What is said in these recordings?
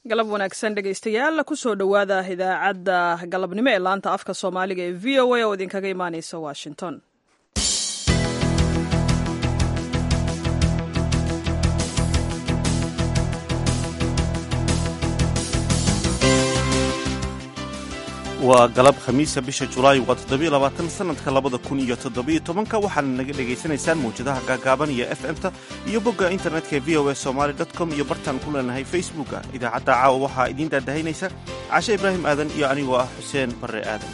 galab wanaagsan dhegaystayaal kusoo dhowaada idaacadda galabnimo ee laanta afka soomaaliga ee v o a oo idinkaga imaaneysa washington waa galab khamiisa bisha julaay waa toddobiyo labaatan sanadka labada kun iyo toddobiyo tobanka waxaana naga dhegaysanaysaan mawjadaha gaagaaban iyo f m-ta iyo bogga internetka ee v o a somaly com iyo bartaan ku leenahay facebooka idaacadda caawa waxaa idiin daadahaynaysa cashe ibraahim aadan iyo anigoo ah xuseen barre aadan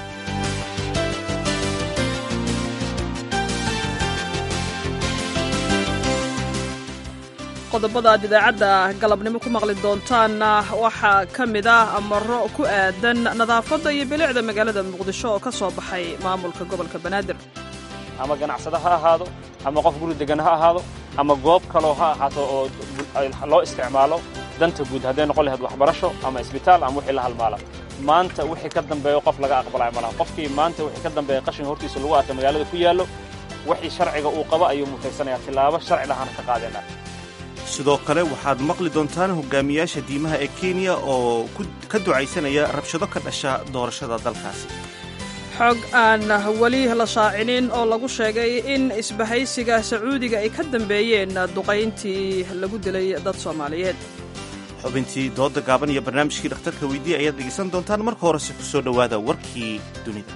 qodobada aad idaacadda galabnimo ku maqli doontaanna waxaa ka mid ah amaro ku aadan nadaafadda iyo bilicda magaalada muqdisho oo ka soo baxay maamulka gobolka banaadir ama ganacsado ha ahaado ama qof guri degan ha ahaado ama goob kaloo ha ahaato oo loo isticmaalo danta guud hadday noqon lahayd waxbarasho ama isbitaal ama wixii la halmaala maanta wixii ka dambeeyo qof laga aqbalaya malaha qofkii maanta wixii ka dambeeya qashinka hortiisa lagu arka magaalada ku yaallo wixii sharciga uu qabo ayuu mutaysanaya tillaabo sharci lahana ka qaadeenaa sidoo kale waxaad maqli doontaan hogaamiyaasha diimaha ee kenya oo ka ducaysanaya rabshado ka dhasha doorashada dalkaasi xog aan weli la shaacinin oo lagu sheegay in isbahaysiga sacuudiga ay ka dambeeyeen duqayntii lagu dilay dad soomaaliyeed xubintii dooda gaaban iyo barnaamijkii dhakhtarka weydiiya ayaad dhegaysan doontaan marka horese ku soo dhowaada warkii dunida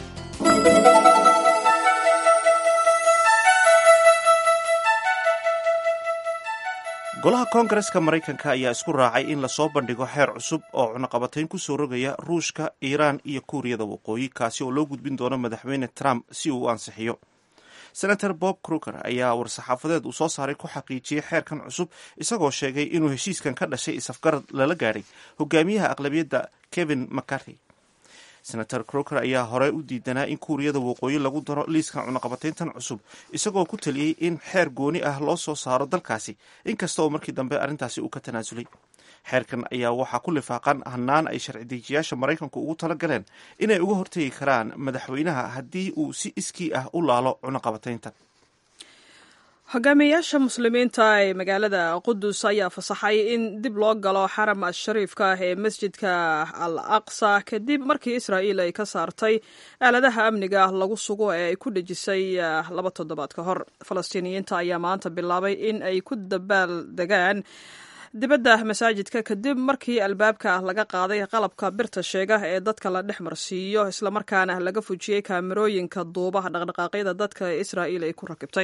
golaha koongareska maraykanka ayaa isku raacay in lasoo bandhigo xeer cusub oo cunaqabatayn ku soo rogaya ruushka iiraan iyo kuuriyada waqooyi kaasi oo loo gudbin doono madaxweyne trump si uu u ansixiyo senator bob kruger ayaa war-saxaafadeed uu soo saaray ku xaqiijiyey xeerkan cusub isagoo sheegay inuu heshiiskan ka dhashay isafgarad lala gaadhay hogaamiyaha aqlabiyadda kevin mccarthy senator croker ayaa horey u diidanaa in kuuriyada waqooyi lagu daro liiska cunaqabatayntan cusub isagoo ku taliyey in xeer gooni ah loo soo saaro dalkaasi inkasta oo markii dambe arrintaasi uu ka tanaasulay xeerkan ayaa waxaa ku lifaaqan hanaan ay sharci dejiyaasha maraykanku ugu tala galeen inay uga hortegi karaan madaxweynaha haddii uu si iskii ah u laalo cunaqabatayntan hogaamiyayaasha muslimiinta ee magaalada qudus ayaa fasaxay in dib loo galo xaram ashariifka ah ee masjidka al aqsa kadib markii israa'iil ay ka saartay aaladaha amniga lagu sugo ee ay ku dhejisay laba toddobaad ka hor falastiiniyiinta ayaa maanta bilaabay in ay ku dabaal degaan dibadda masaajidka kadib markii albaabka laga qaaday qalabka birta sheega ee dadka la dhex marsiiyo islamarkaana laga fujiyey kaamirooyinka duuba dhaqdhaqaaqyada dadka ee israa'iil ay ku rakibtay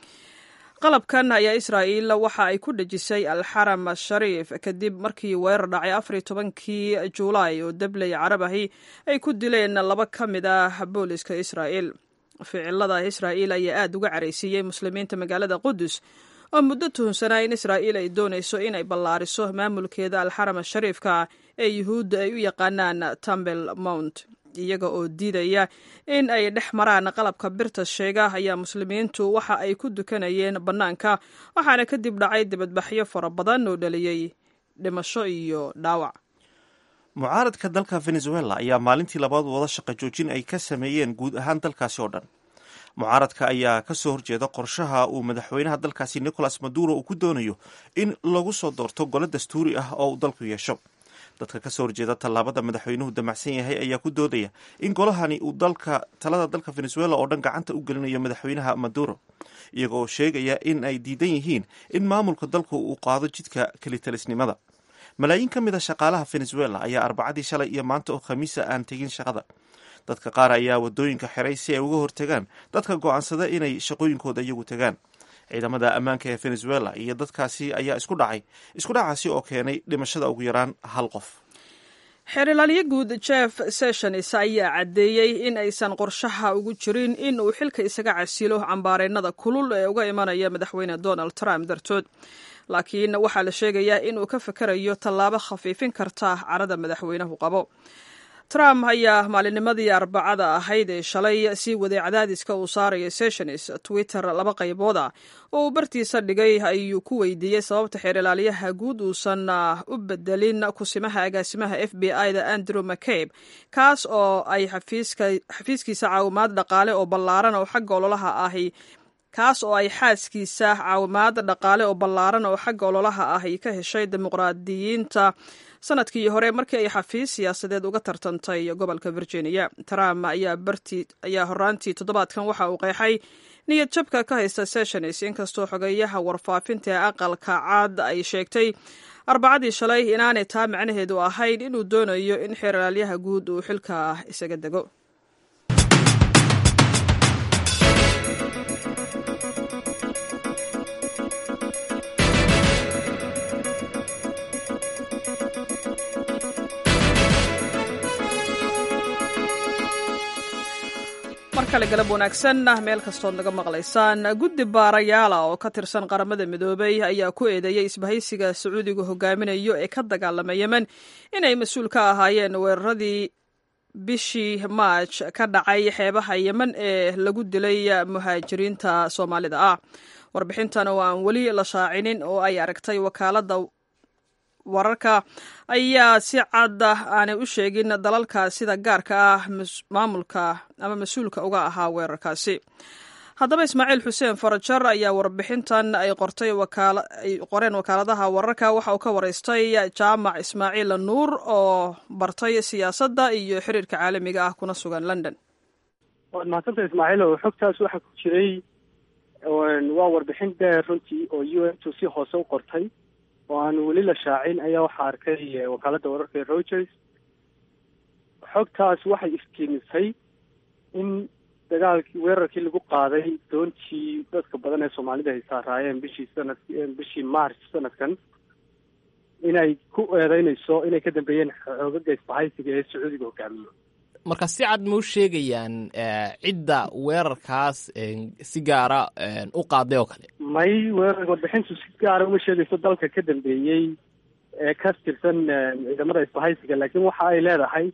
qalabkan ayaa israa'iil waxa ay ku dhejisay alxaram ashariif kadib markii weerar dhacay afariyo tobankii juulaay oo dabley carabahi ay ku dileen laba ka mid ah booliska israa'iil ficilada israa'iil ayaa aada uga caraysiiyey muslimiinta magaalada qudus oo muddo tuhunsanaa in israa'iil ay doonayso inay ballaariso maamulkeeda alxaram ashariifka ee yuhuudda ay u yaqaanaan tambel mount iyaga oo diidaya in ay dhex maraan qalabka birta sheega ayaa muslimiintu waxa ay ku dukanayeen bannaanka waxaana kadib dhacay dibadbaxyo fara badan oo dhaliyey dhimasho iyo dhaawac mucaaradka dalka venezuela ayaa maalintii labaad wada shaqa joojin ay ka sameeyeen guud ahaan dalkaasi oo dhan mucaaradka ayaa ka soo horjeeda qorshaha uu madaxweynaha dalkaasi nicolas maduro uu ku doonayo in lagu soo doorto golo dastuuri ah oo uu dalku yeesho dadka ka soo horjeeda tallaabada madaxweynuhu damacsan yahay ayaa ku doodaya in golahani uu dalka talada dalka venezuela oo dhan gacanta u gelinayo madaxweynaha maduro iyaga oo sheegaya in ay diidan yihiin in maamulka dalku uu qaado jidka kelitalisnimada malaayiin ka mid a shaqaalaha venezuela ayaa arbacadii shalay iyo maanta oo khamiisa aan tegin shaqada dadka qaar ayaa wadooyinka xiray si ay uga hortagaan dadka go-aansada inay shaqooyinkooda iyagu tagaan ciidamada ammaanka ee venezuela iyo dadkaasi ayaa isku dhacay isku dhacaasi oo keenay dhimashada ugu yaraan hal qof xeerilaalyo guud jeff sessions ayaa caddeeyey in aysan qorshaha ugu jirin in uu xilka isaga casilo cambaareynada kulul ee uga imanaya madaxweyne donald trump dartood laakiin waxaa la sheegayaa inuu ka fakarayo tallaabo khafiifin karta carada madaxweynuhu qabo trump ayaa maalinnimadii arbacada ahayd ee shalay sii waday cadaadiska uu saaraya sessions twitter laba qaybooda oo uu bartiisa dhigay ayuu ku weydiiyey sababta xeerilaalyaha guud uusan u bedelin kusimaha agaasimaha f b i da andrew mccabe kaas oo ay xafiiskiisa caawimaad dhaqaale oo ballaaran oo xagga ololaha ahi kaas oo ay xaaskiisa caawimaad dhaqaale oo ballaaran oo xagga ololaha ah ay ka heshay dimuqraadiyiinta sanadkii hore markii ay xafiis siyaasadeed uga tartantay gobolka virginia trump ayaa horaantii toddobaadkan waxa uu qeexay niyad jabka ka haysta sessions inkastoo xogeeyaha warfaafinta ee aqalka caad ay sheegtay arbacadii shalay inaanay taa macnaheedu ahayn inuu doonayo in xeeralaalyaha guud uu xilka isaga dego mar kale galab wanaagsan meel kastood naga maqlaysaan guddi baarayaala oo ka tirsan qaramada midoobay ayaa ku eedeeyey isbahaysiga sacuudiga hogaaminayo ee ka dagaalama yemen inay mas-uul ka ahaayeen weeraradii bishii maaj ka dhacay xeebaha yemen ee lagu dilay muhaajiriinta soomaalida ah warbixintan oo aan weli la shaacinin oo ay aragtay wakaalada wararka ayaa si cad aanay u sheegin dalalka sida gaarka ah maamulka ama mas-uulka uga ahaa weerarkaasi haddaba ismaaciil xuseen farajar ayaa warbixintan ay qortay ay qoreen wakaaladaha wararka waxa uu ka waraystay jaamac ismaaciil nuur oo bartay siyaasadda iyo xiriirka caalamiga ah kuna sugan london waad mahadsanta ismaaciil oo xogtaas waxaa ku jiray waa warbixin dheer runtii oo u n tu si hoose u qortay oo aan weli la shaacin ayaa waxaa arkay wakaaladda wararka ee rogers xogtaas waxay iftiimisay in dagaalkii weerarkii lagu qaaday doontii dadka badan ee soomaalida ay saaraayeen bishii sanad bishii march sanadkan inay ku eedeynayso inay ka dambeeyeen xoogaga isbahaysiga ee sacuudiga hogaamiyo marka si cad ma u sheegayaan cidda weerarkaas si gaara u qaaday oo kale may weerar warbixintu si gaara uma sheegayso dalka ka dambeeyey ee ka tirsan ciidamada isbahaysiga laakiin waxa ay leedahay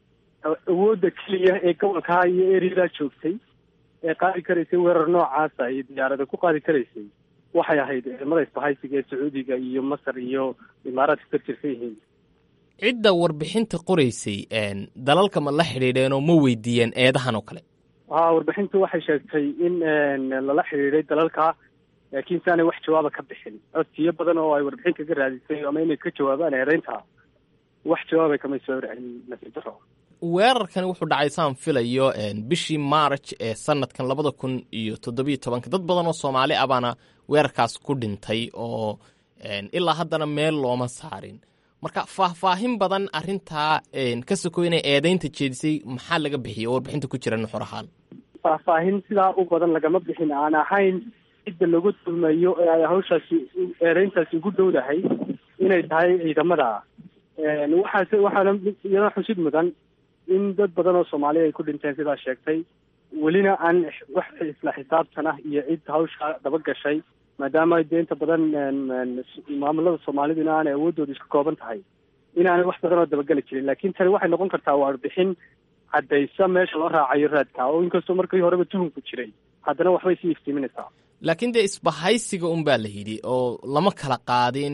awoodda keliya ee gobolkaa iyo ereyadaa joogtay ee qaadi karaysay weerar noocaasa iyo diyaarada ku qaadi karaysay waxay ahayd ciidamada isbahaysiga ee sacuudiga iyo masar iyo imaaraadka ka tirsan yihiin cidda warbixinta qoraysay dalalka ma la xidhiidheen oo ma weydiiyeen eedahan oo kale ha warbixintu waxay sheegtay in lala xidhiidhay dalalka laakiin si aanay wax jawaaba ka bixin codsiyo badan oo ay warbixin kaga raadisay ama inay ka jawaabaan eedeynta wax jawaabay kamay soo celin nasiib daro weerarkani wuxuu dhacay saan filayo bishii march ee sanadkan labada kun iyo toddobiyo tobanka dad badan oo soomaali ah baana weerarkaas ku dhintay oo ilaa haddana meel looma saarin marka faahfaahin badan arintaa ka sokoy inay eedeynta jeedisay maxaa laga bixiyay oo warbixinta ku jira nuxur ahaan faahfaahin sidaa u badan lagama bixin aan ahayn cidda lagu dulmayo ee ay hawshaasi eedeyntaasi ugu dhowdahay inay tahay ciidamada waxaase waxaana iyada xusid mudan in dad badan oo soomaaliya ay ku dhinteen sidaa sheegtay welina aan wax isla xisaabtan ah iyo cid hawsha daba gashay maadaama dee inta badan maamulada soomaaliduna aanay awooddooda isku kooban tahay inaanay wax badan oo dabageli jirin laakiin tani waxay noqon kartaa warbixin caddaysa meesha loo raacayo raadka oo inkastoo markii horeba tuhunku jiray haddana waxbay sii iftiiminaysaa laakiin dee isbahaysiga un baa la yidhi oo lama kala qaadin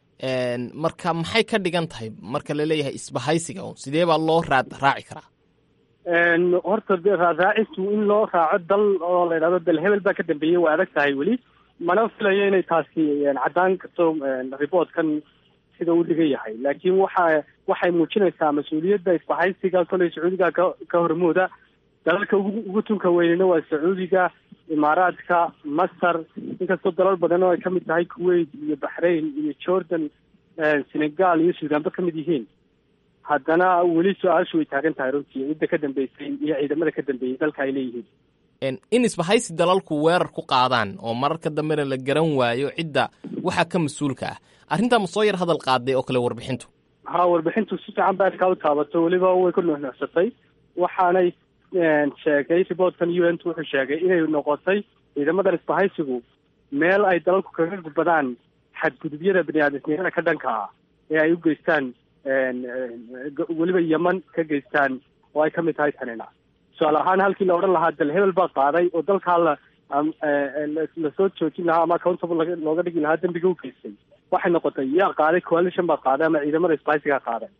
marka maxay ka dhigan tahay marka laleeyahay isbahaysiga un sidee baa loo raad raaci karaa horta raadraacistu in loo raaco dal oo la yidhahdo dal hebel baa ka dambeeyey waa adag tahay weli mana filayo inay taasi caddaan karto reportkan sida uu dhigan yahay laakiin waxa waxay muujinaysaa mas-uuliyadda isbahaysiga koley sacuudiga ka ka hormooda dalalka ugu tunka weynina waa sacuudiga imaaraadka masar inkastoo dalal badan oo ay kamid tahay kuwait iyo baxrain iyo jordan senegal iyo suudaanba kamid yihiin haddana weli su-aashu way taagan tahay runtii cidda ka dambeysay iyo ciidamada ka dambeeyey dalka ay leeyihiin in isbahaysi dalalku weerar ku qaadaan oo mararka dambena la garan waayo cidda waxaa ka mas-uulka ah arrintaa ma soo yar hadal qaaday oo kale warbixintu ha warbixintu si fiican ba adkaa u taabato weliba way ku nuuxnuuxsatay waxaanay sheegay riboortkan u n t wuxuu sheegay inay noqotay ciidamadan isbahaysigu meel ay dalalku kaga gudbadaan xadgudubyada bani-aadamnimada ka dhanka ah ee ay u geystaan weliba yeman ka geystaan oo ay kamid tahay tanina tusaale ahaan halkii la odhan lahaa dal hebel baa qaaday oo dalkaa la lasoo joojin lahaa ama accountable looga dhigi lahaa dembiga u geystay waxay noqotay yaa qaaday coalition baa qaaday ama ciidamada isbahaysigaa qaaday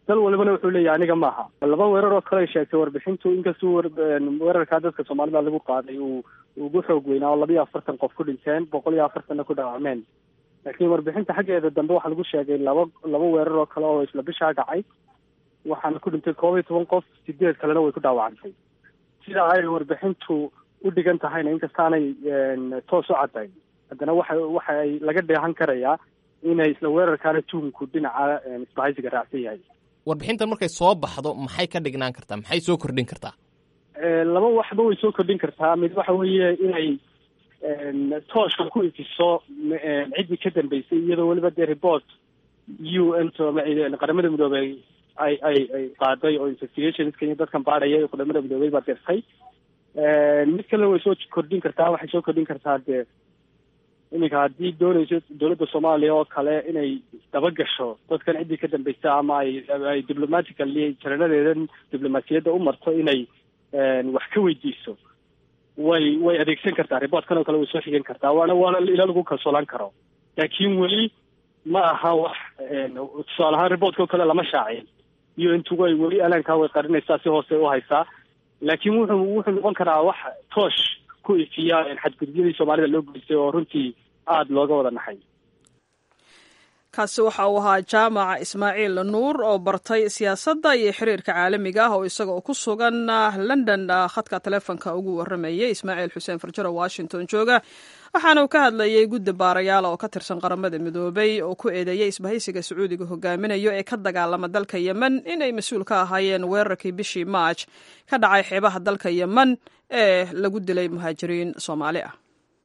dal walibana wuxuu leeyahay aniga maaha laba weerar oo kale ay sheegtay warbixintu inkastuu weerarkaa dadka soomaalida lagu qaaday uu ugu xoog weynaa oo labiyo afartan qof ku dhinteen boqol iyo afartanna ku dhaawacmeen laakiin warbixinta xaggeeda dambe waxaa lagu sheegay laba laba weerar oo kale oo isla bishaa dhacay waxaana ku dhintay koob iyo toban qof sideed kalena way ku dhaawacantay sida ay warbixintu u dhigan tahayna inkastaanay toos u caddayn haddana waxa waxa ay laga dheehan karayaa inay isla weerarkaana tuhumku dhinaca isbahaysiga raacsan yahay warbixintan markay soo baxdo maxay ka dhignaan kartaa maxay soo kordhin kartaa laba waxba way soo kordhin kartaa mid waxa weeye inay tooshka ku ifiso ciddii ka dambeysay iyadoo weliba dee report u n to qaramada midoobey ay ay ay qaaday oo investigationska iyo dadkan baadhaya qaramada midoobey baa dirtay mid kalena way soo kordhin kartaa waxay soo kordhin kartaa dee iminka haddii doonayso dowladda soomaaliya oo kale inay dabagasho dadkan ciddii ka dambaysa ama ay ay diplomatically jaranadeedan diblomaasiyadda u marto inay wax ka weydiiso way way adeegsan kartaa reportkan oo kale way soo xigan kartaa waana waana ila lagu kalsoolaan karo laakiin weli ma aha wax tusaale ahaan reportka oo kale lama shaacin iyo intugu ay weli alaankaa way qarinaysaa si hoose u haysaa laakiin wuxuu wuxuu noqon karaa wax toosh ku ifiya xadgudubyadii soomaalida loo geystay oo runtii aada looga wada naxay kaasi waxa uu ahaa jaamac ismaaciil nuur oo bartay siyaasadda iyo xiriirka caalamiga ah oo isaga oo ku sugan london khadka taleefonka ugu waramayay ismaaciil xuseen farjaro washington jooga waxaana uu ka hadlayay guddi baarayaal oo ka tirsan qaramada midoobay oo ku eedeeyay isbahaysiga sacuudiga hogaaminayo ee ka dagaalama dalka yemen inay mas-uul ka ahaayeen weerarkii bishii maaj ka dhacay xeebaha dalka yemen ee lagu dilay muhaajiriin soomaali ah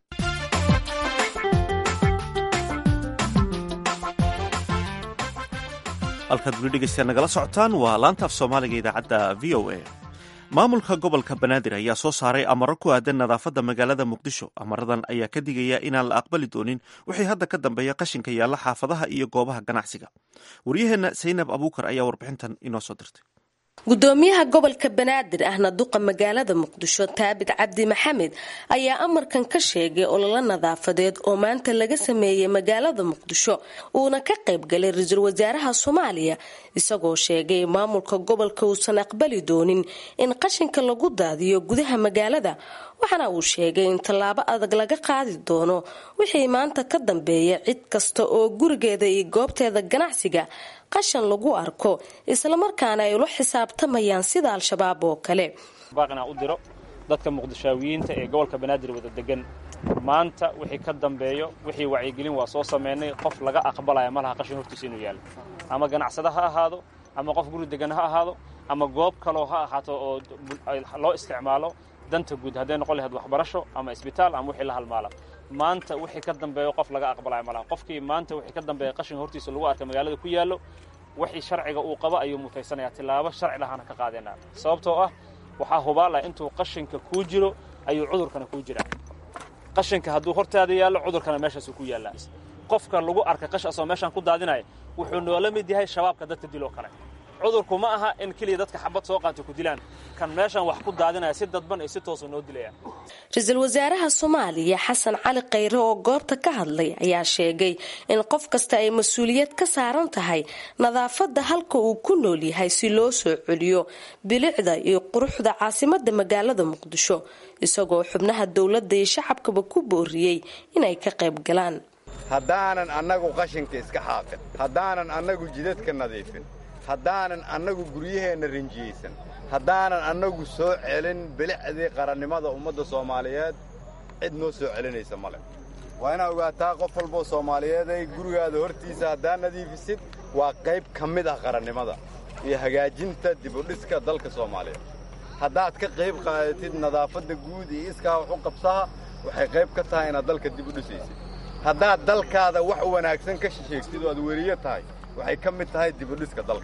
halkaad weli dhegeystayaa nagala socotaan waa laanta af soomaaliga idaacadda v o a maamulka gobolka banaadir ayaa soo saaray amaro ku aadan nadaafadda magaalada muqdisho amaradan ayaa ka digaya inaan la aqbali doonin wixii hadda ka dambeeya qashinka yaalla xaafadaha iyo goobaha ganacsiga waryaheenna saynab abuukar ayaa warbixintan inoo soo dirtay gudoomiyaha gobolka banaadir ahna duqa magaalada muqdisho taabit cabdi maxamed ayaa amarkan ka sheegay ololo nadaafadeed oo maanta laga sameeyey magaalada muqdisho uuna ka qaybgalay ra-iisul wasaaraha soomaaliya isagoo sheegay maamulka gobolka uusan aqbali doonin in qashinka lagu daadiyo gudaha magaalada waxaana uu sheegay in tallaabo adag laga qaadi doono wixii maanta ka dambeeya cid kasta oo gurigeeda iyo goobteeda ganacsiga qashan lagu arko islamarkaana ay ula xisaabtamayaan sida al-shabaab oo kale baaqinaa u diro dadka muqdishaawiyiinta ee gobolka banaadir wada degan maanta wixii ka dambeeyo wixii wacyigelin waa soo samaynay qof laga aqbalaya malaha qashin hortiisa inuu yaallo ama ganacsada ha ahaado ama qof guri degan ha ahaado ama goob kaloo ha ahaato oo loo isticmaalo danta guud hadday noqon lahayd waxbarasho ama isbitaal ama wixii la halmaala maanta wixii ka dambeeyo qof laga aqbalaya malaha qofkii maanta wixii ka dambeeya qashin hortiisa lagu arka magaalada ku yaallo wixii sharciga uu qabo ayuu mutaysanayaa tillaabo sharci lahaana ka qaadeenaa sababtoo ah waxaa hubaalaya intuu qashinka kuu jiro ayuu cudurkana kuu jiraa qashinka hadduu hortaada yaallo cudurkana meeshaasuu ku yaallaa qofka lagu arka qash asoo meeshaan ku daadinaya wuxuu noola mid yahay shabaabka dadka diloo kale cudurku ma aha in keliya dadka xabad soo qaata ku dilaan kan meeshan wax ku daadinaya si dadban iyo si toosa noo dilaya ra-iisul wasaaraha soomaaliya xasan cali khayre oo goobta ka hadlay ayaa sheegay in qof kasta ay mas-uuliyad ka saaran tahay nadaafadda halka uu ku nool yahay si loo soo celiyo bilicda iyo quruxda caasimada magaalada muqdisho isagoo xubnaha dowladda iyo shacabkaba ku booriyey inay ka qayb galaan haddaanan annagu qashinka iska xaaqin haddaanan annagu jidadka nadiifin haddaanan annagu guryaheenna rinjiyeysan haddaanan annagu soo celin bilicdii qarannimada ummadda soomaaliyeed cid noo soo celinaysa male waa inaa ogaataa qof walboo soomaaliyeeday gurigaada hortiisa haddaa nadiifisid waa qayb ka mid ah qarannimada iyo hagaajinta dibudhiska dalka soomaaliyeed haddaad ka qayb qaadatid nadaafadda guud iyo iskaa wax u qabsaha waxay qayb ka tahay inaad dalka dib u dhisaysid haddaad dalkaada wax wanaagsan ka sheegtid oo aad weriyo tahay waxay ka mid tahay dibudhiska dalka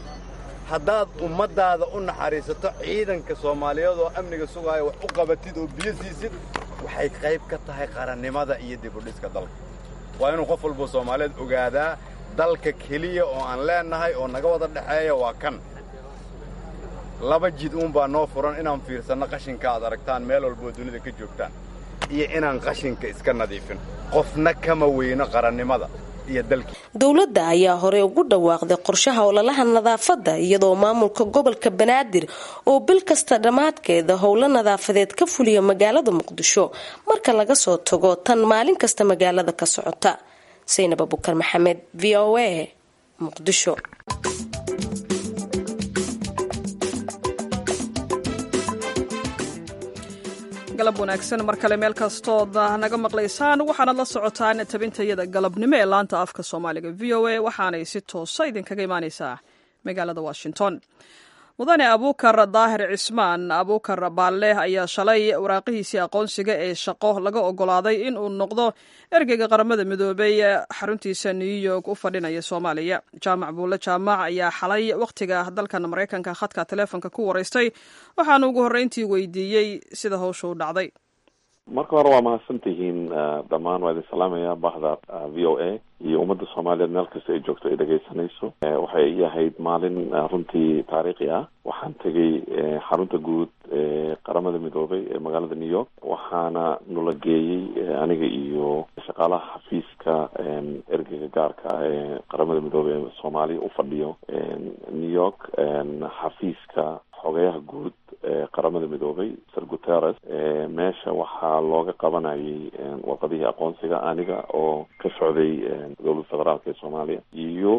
haddaad ummaddaada u naxariisato ciidanka soomaaliyeed oo amniga sugaaya wax u qabatid oo biyo siisid waxay qayb ka tahay qarannimada iyo dibudhiska dalka waa inuu qof walboo soomaaliyeed ogaadaa dalka keliya oo aan leennahay oo naga wada dhexeeya waa kan laba jid uunbaa noo furan inaan fiirsanno qashinka aad aragtaan meel walboo dunida ka joogtaan iyo inaan qashinka iska nadiifin qofna kama weyno qarannimada iyo dalkii dowladda ayaa horey ugu dhawaaqday qorshaha ololaha nadaafadda iyadoo maamulka gobolka banaadir oo bil kasta dhammaadkeeda howlo nadaafadeed ka fuliya magaalada muqdisho marka laga soo tago tan maalin kasta magaalada ka socota saynab abukar maxamed v o a muqdisho galab wanaagsan mar kale meel kastood naga maqlaysaan waxaanad la socotaan tabintayada galabnimo ee laanta afka soomaaliga v o a waxaanay si toosa idinkaga imaaneysaa magaalada washington mudane abuukar daahir cismaan abuukar baalle ayaa shalay waraaqihiisii aqoonsiga ee shaqo laga ogolaaday in uu noqdo ergeyga qaramada midoobay xaruntiisa new york u fadhinaya soomaaliya jaamac buulle jaamac ayaa xalay wakhtiga dalkan maraykanka khadka taleefonka ku wareystay waxaana ugu horreyntii weydiiyey sida howsha u dhacday marka hore waa mahadsantihiin dhammaan waa idin salaamaya bahda v o a iyo ummadda soomaaliyeed meel kasta ay joogto ay dhegaysanayso waxay ii ahayd maalin runtii taariikhi ah waxaan tegay xarunta guud ee qaramada midoobay ee magaalada new york waxaana nula geeyey aniga iyo shaqaalaha xafiiska ergeyga gaarka ah ee qaramada midoobey ee soomaaliya u fadhiyo new york xafiiska xogeyaha guud ee qaramada midoobay sir guterres meesha waxaa looga qabanayay warqadihii aqoonsiga aniga oo ka socday dowladda federaalka ee soomaaliya iyo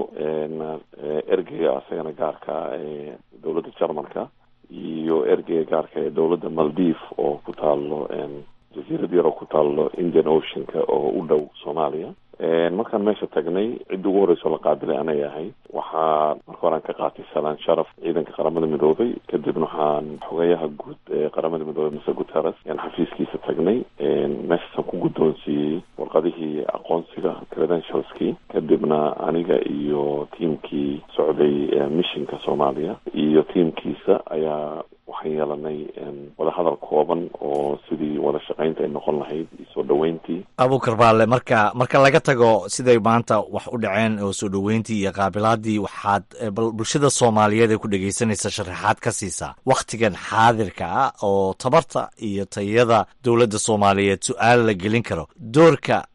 ergeyga asagana gaarka ee dowladda jarmalka iyo ergeyga gaarka ee dowladda maldiv oo ku taalo jasiirad yar oo ku taalo indian oceanka oo u dhow soomaaliya markaan meesha tagnay cidda ugu horreysoo la qaabilay anay ahay waxaa marka horean ka qaatay salaan sharaf ciidanka qaramada midoobay kadibna waxaan xogeyaha guud ee qaramada midoobey mr guterres yaan xafiiskiisa tagnay meeshaasaan ku guddoonsiiyey warqadihii aqoonsiga credentialskii kadibna aniga iyo tiamkii socday missionka soomaaliya iyo tiamkiisa ayaa waxaan yeelanay wadahadal kooban oo sidii wada shaqaynta ay noqon lahayd iyo soo dhoweyntii abuukar baalle marka marka laga tago siday maanta wax u dhaceen oo soo dhoweyntii iyo qaabilaadii waxaad bulshada soomaaliyeed ee ku dhegaysanaysa sharaxaad ka siisaa wakhtigan xaadirka ah oo tabarta iyo tayada dowladda soomaaliyeed su-aal la gelin karo doorka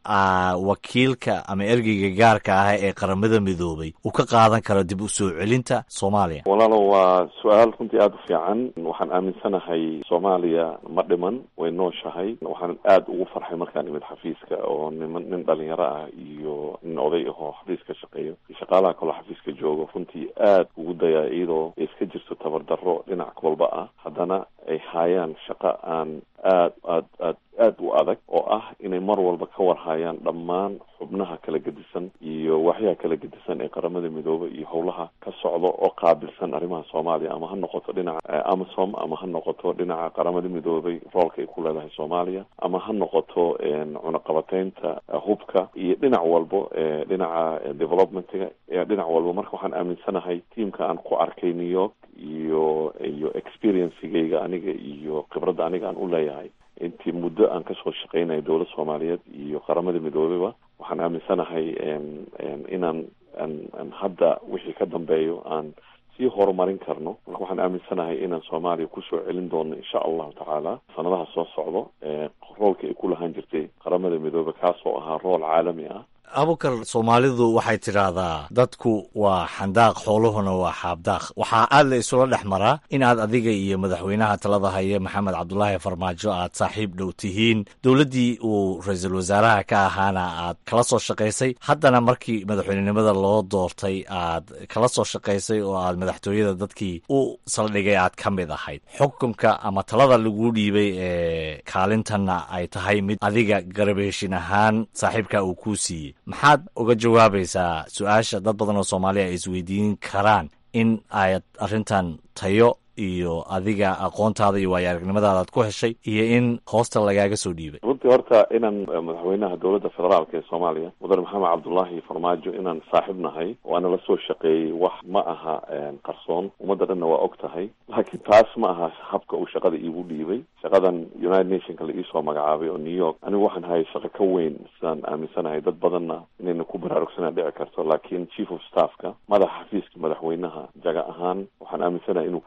wakiilka ama ergeyga gaarka ah ee qaramada midoobay uu ka qaadan karo dib u soo celinta soomaaliya walaalo waa su-aal runtii aada u fiican waxaan aaminsanahay soomaaliya ma dhiman way nooshahay waxaan aada ugu farxay markaan imid xafiiska oo niman nin dhalinyaro ah iyo nin oday ahoo xafiiska shaqeeyo iyo shaqaalaha kaloo xafiiska joogo runtii aad ugu dayaa iyadoo iska jirto tabardarro dhinac walba ah haddana ay haayaan shaqo aan aad aad aad aad u adag oo ah inay mar walba ka warhayaan dhammaan xubnaha kala gedisan iyo waxyaha kala gedisan ee qaramada midoobay iyo howlaha ka socda oo qaabilsan arrimaha soomaaliya ama ha noqoto dhinaca amasom ama ha noqoto dhinaca qaramada midoobay roolka ay ku leedahay soomaaliya ama ha noqoto cunaqabateynta hubka iyo dhinac walbo dhinaca developmentiga dhinac walba marka waxaan aaminsanahay tiamka aan ku arkay new york iyo iyo experiencigayga aniga iyo khibradda aniga aan u leeyahay intii muddo aan kasoo shaqeynayo dowladda soomaaliyeed iyo qaramada midoobeyba waxaan aaminsanahay inaan aan hadda wixii ka dambeeyo aan sii horumarin karno marka waxaan aaminsanahay inaan soomaaliya kusoo celin doono insha allahu tacaala sanadaha soo socdo roolka ay ku lahaan jirtay qaramada midoobe kaasoo ahaa rool caalami ah abukar soomaalidu waxay tidhaahdaa dadku waa xandaaq xooluhuna waa xaabdaaq waxaa aad la isula dhex maraa in aad adiga iyo madaxweynaha talada haya maxamed cabdulaahi farmaajo aad saaxiib dhow tihiin dowladdii uu ra-iisul wasaaraha ka ahaana aad kala soo shaqaysay haddana markii madaxweynenimada loo doortay aad kala soo shaqaysay oo aad madaxtooyada dadkii u saldhigay aad ka mid ahayd xukunka ama talada laguu dhiibay ee kaalintanna ay tahay mid adiga garabeeshin ahaan saaxiibka uu kuu siiyey maxaad uga jawaabaysaa su-aasha dad badan oo soomaaliya ay isweydiin karaan in aad arrintan tayo iyo adiga aqoontaada iyo waayo aragnimadaada aad ku heshay iyo in hoosta lagaaga soo dhiibay runtii horta inaan madaxweynaha dowladda federaalka ee soomaaliya mudane maxamed cabdullaahi farmaajo inaan saaxiib nahay waana la soo shaqeeyey wax ma aha qarsoon ummadda dhanna waa og tahay laakiin taas ma aha habka uu shaqada iigu dhiibay shaqadan united nationka la iisoo magacaabay oo new york anigu waxaan hayay shaqo ka weyn sidaan aaminsanahay dad badanna inayna ku baraarugsanaa dhici karto laakiin chief of staffka madaxa xafiiska madaxweynaha jaga ahaan waxaan aaminsanahay inuu ka weyn yahay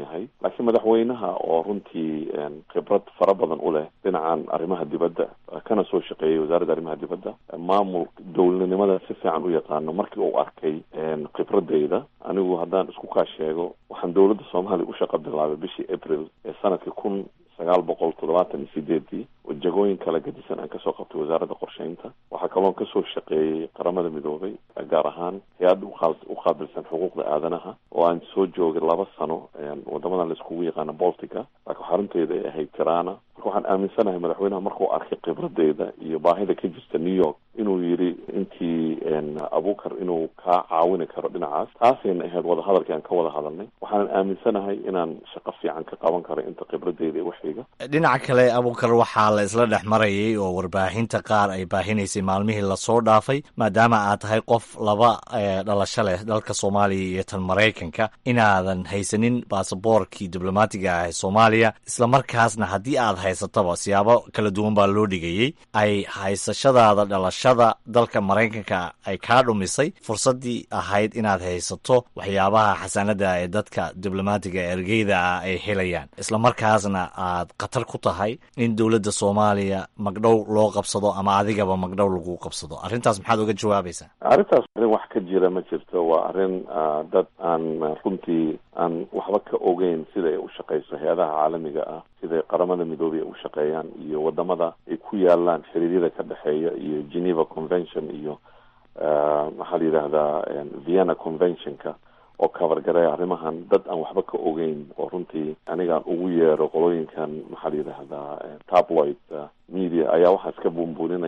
yahay laakiin madaxweynaha oo runtii khibrad fara badan u leh dhinacan arrimaha dibadda kana soo shaqeeyay wasaaradda arrimaha dibadda maamul dowladnimada si fiican u yaqaano markii uu arkay khibradeyda anigu haddaan isku kaa sheego waxaan dowladda soomaaliya u shaqa bilaabay bishii april ee sanadkii kun sagaal boqol toddobaatan iyo sideedii oo jagooyin kala gadisan aan kasoo qabtay wasaaradda qorsheynta waxaa kaloon kasoo shaqeeyey qaramada midoobay gaar ahaan hay-adda u qaabilsan xuquuqda aadanaha oo aan soo joogay laba sano wadamadan laiskugu yaqaano boltica laakiin xarunteeda ay ahayd tirana marka waxaan aaminsanahay madaxweynaha markuu arkay khibradeeda iyo baahida ka jirta new york inuu yidhi intii abukar inuu kaa caawini karo dhinacaas taasayna ahayd wadahadalkii aan ka wada hadalnay waxaanan aaminsanahay inaan shaqo fiican ka qaban karo inta khibradeeda ee waxiga dhinaca kale abukar waxaa la isla dhex marayay oo warbaahinta qaar ay baahinaysay maalmihii lasoo dhaafay maadaama aad tahay qof laba dhalasho leh dalka soomaaliya iyo tan maraykanka inaadan haysanin baasaboorkii diblomaatiga ah ee soomaaliya islamarkaasna haddii aad haysataba siyaabo kala duwan baa loo dhigayey ay haysashadaada dhalashada dalka maraykanka ay kaa dhumisay fursaddii ahayd inaad haysato waxyaabaha xasanada ee dadka diblomaatiga ergeyda ah ay helayaan islamarkaasna aad khatar ku tahay in dowladda soomaaliya magdhow loo qabsado ama adigaba magdhow lagu qabsado arrintaas maxaad uga jawaabaysaa arrintaas arrin wax ka jira ma jirto waa arrin dad aan runtii aan waxba ka ogeyn sida ay u shaqeyso hay-adaha caalamiga ah siday qaramada midoobay ay u shaqeeyaan iyo wadamada ay ku yaalaan xiriiryada ka dhexeeya iyo geneva convention iyo maxaa la yidhaahdaa vienna conventionka oo kabargareeya arrimahan dad aan waxba ka ogeyn oo runtii anigaan ugu yeero qolooyinkan maxaa la yidhaahdaa tabloid media ayaa waxaas ka buunbuuninaya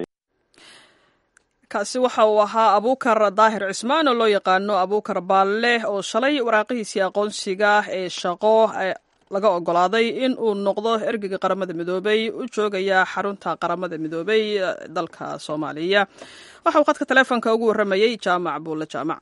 kaasi waxa uu ahaa abuukar daahir cismaan oo loo yaqaano abuukar baalle oo shalay waraaqihiisii aqoonsiga ee shaqo laga ogolaaday in uu noqdo ergeyga qaramada midoobey u joogaya xarunta qaramada midoobey dalka soomaaliya waxa uu khadka taleefonka ugu warramayey jaamac buulle jaamac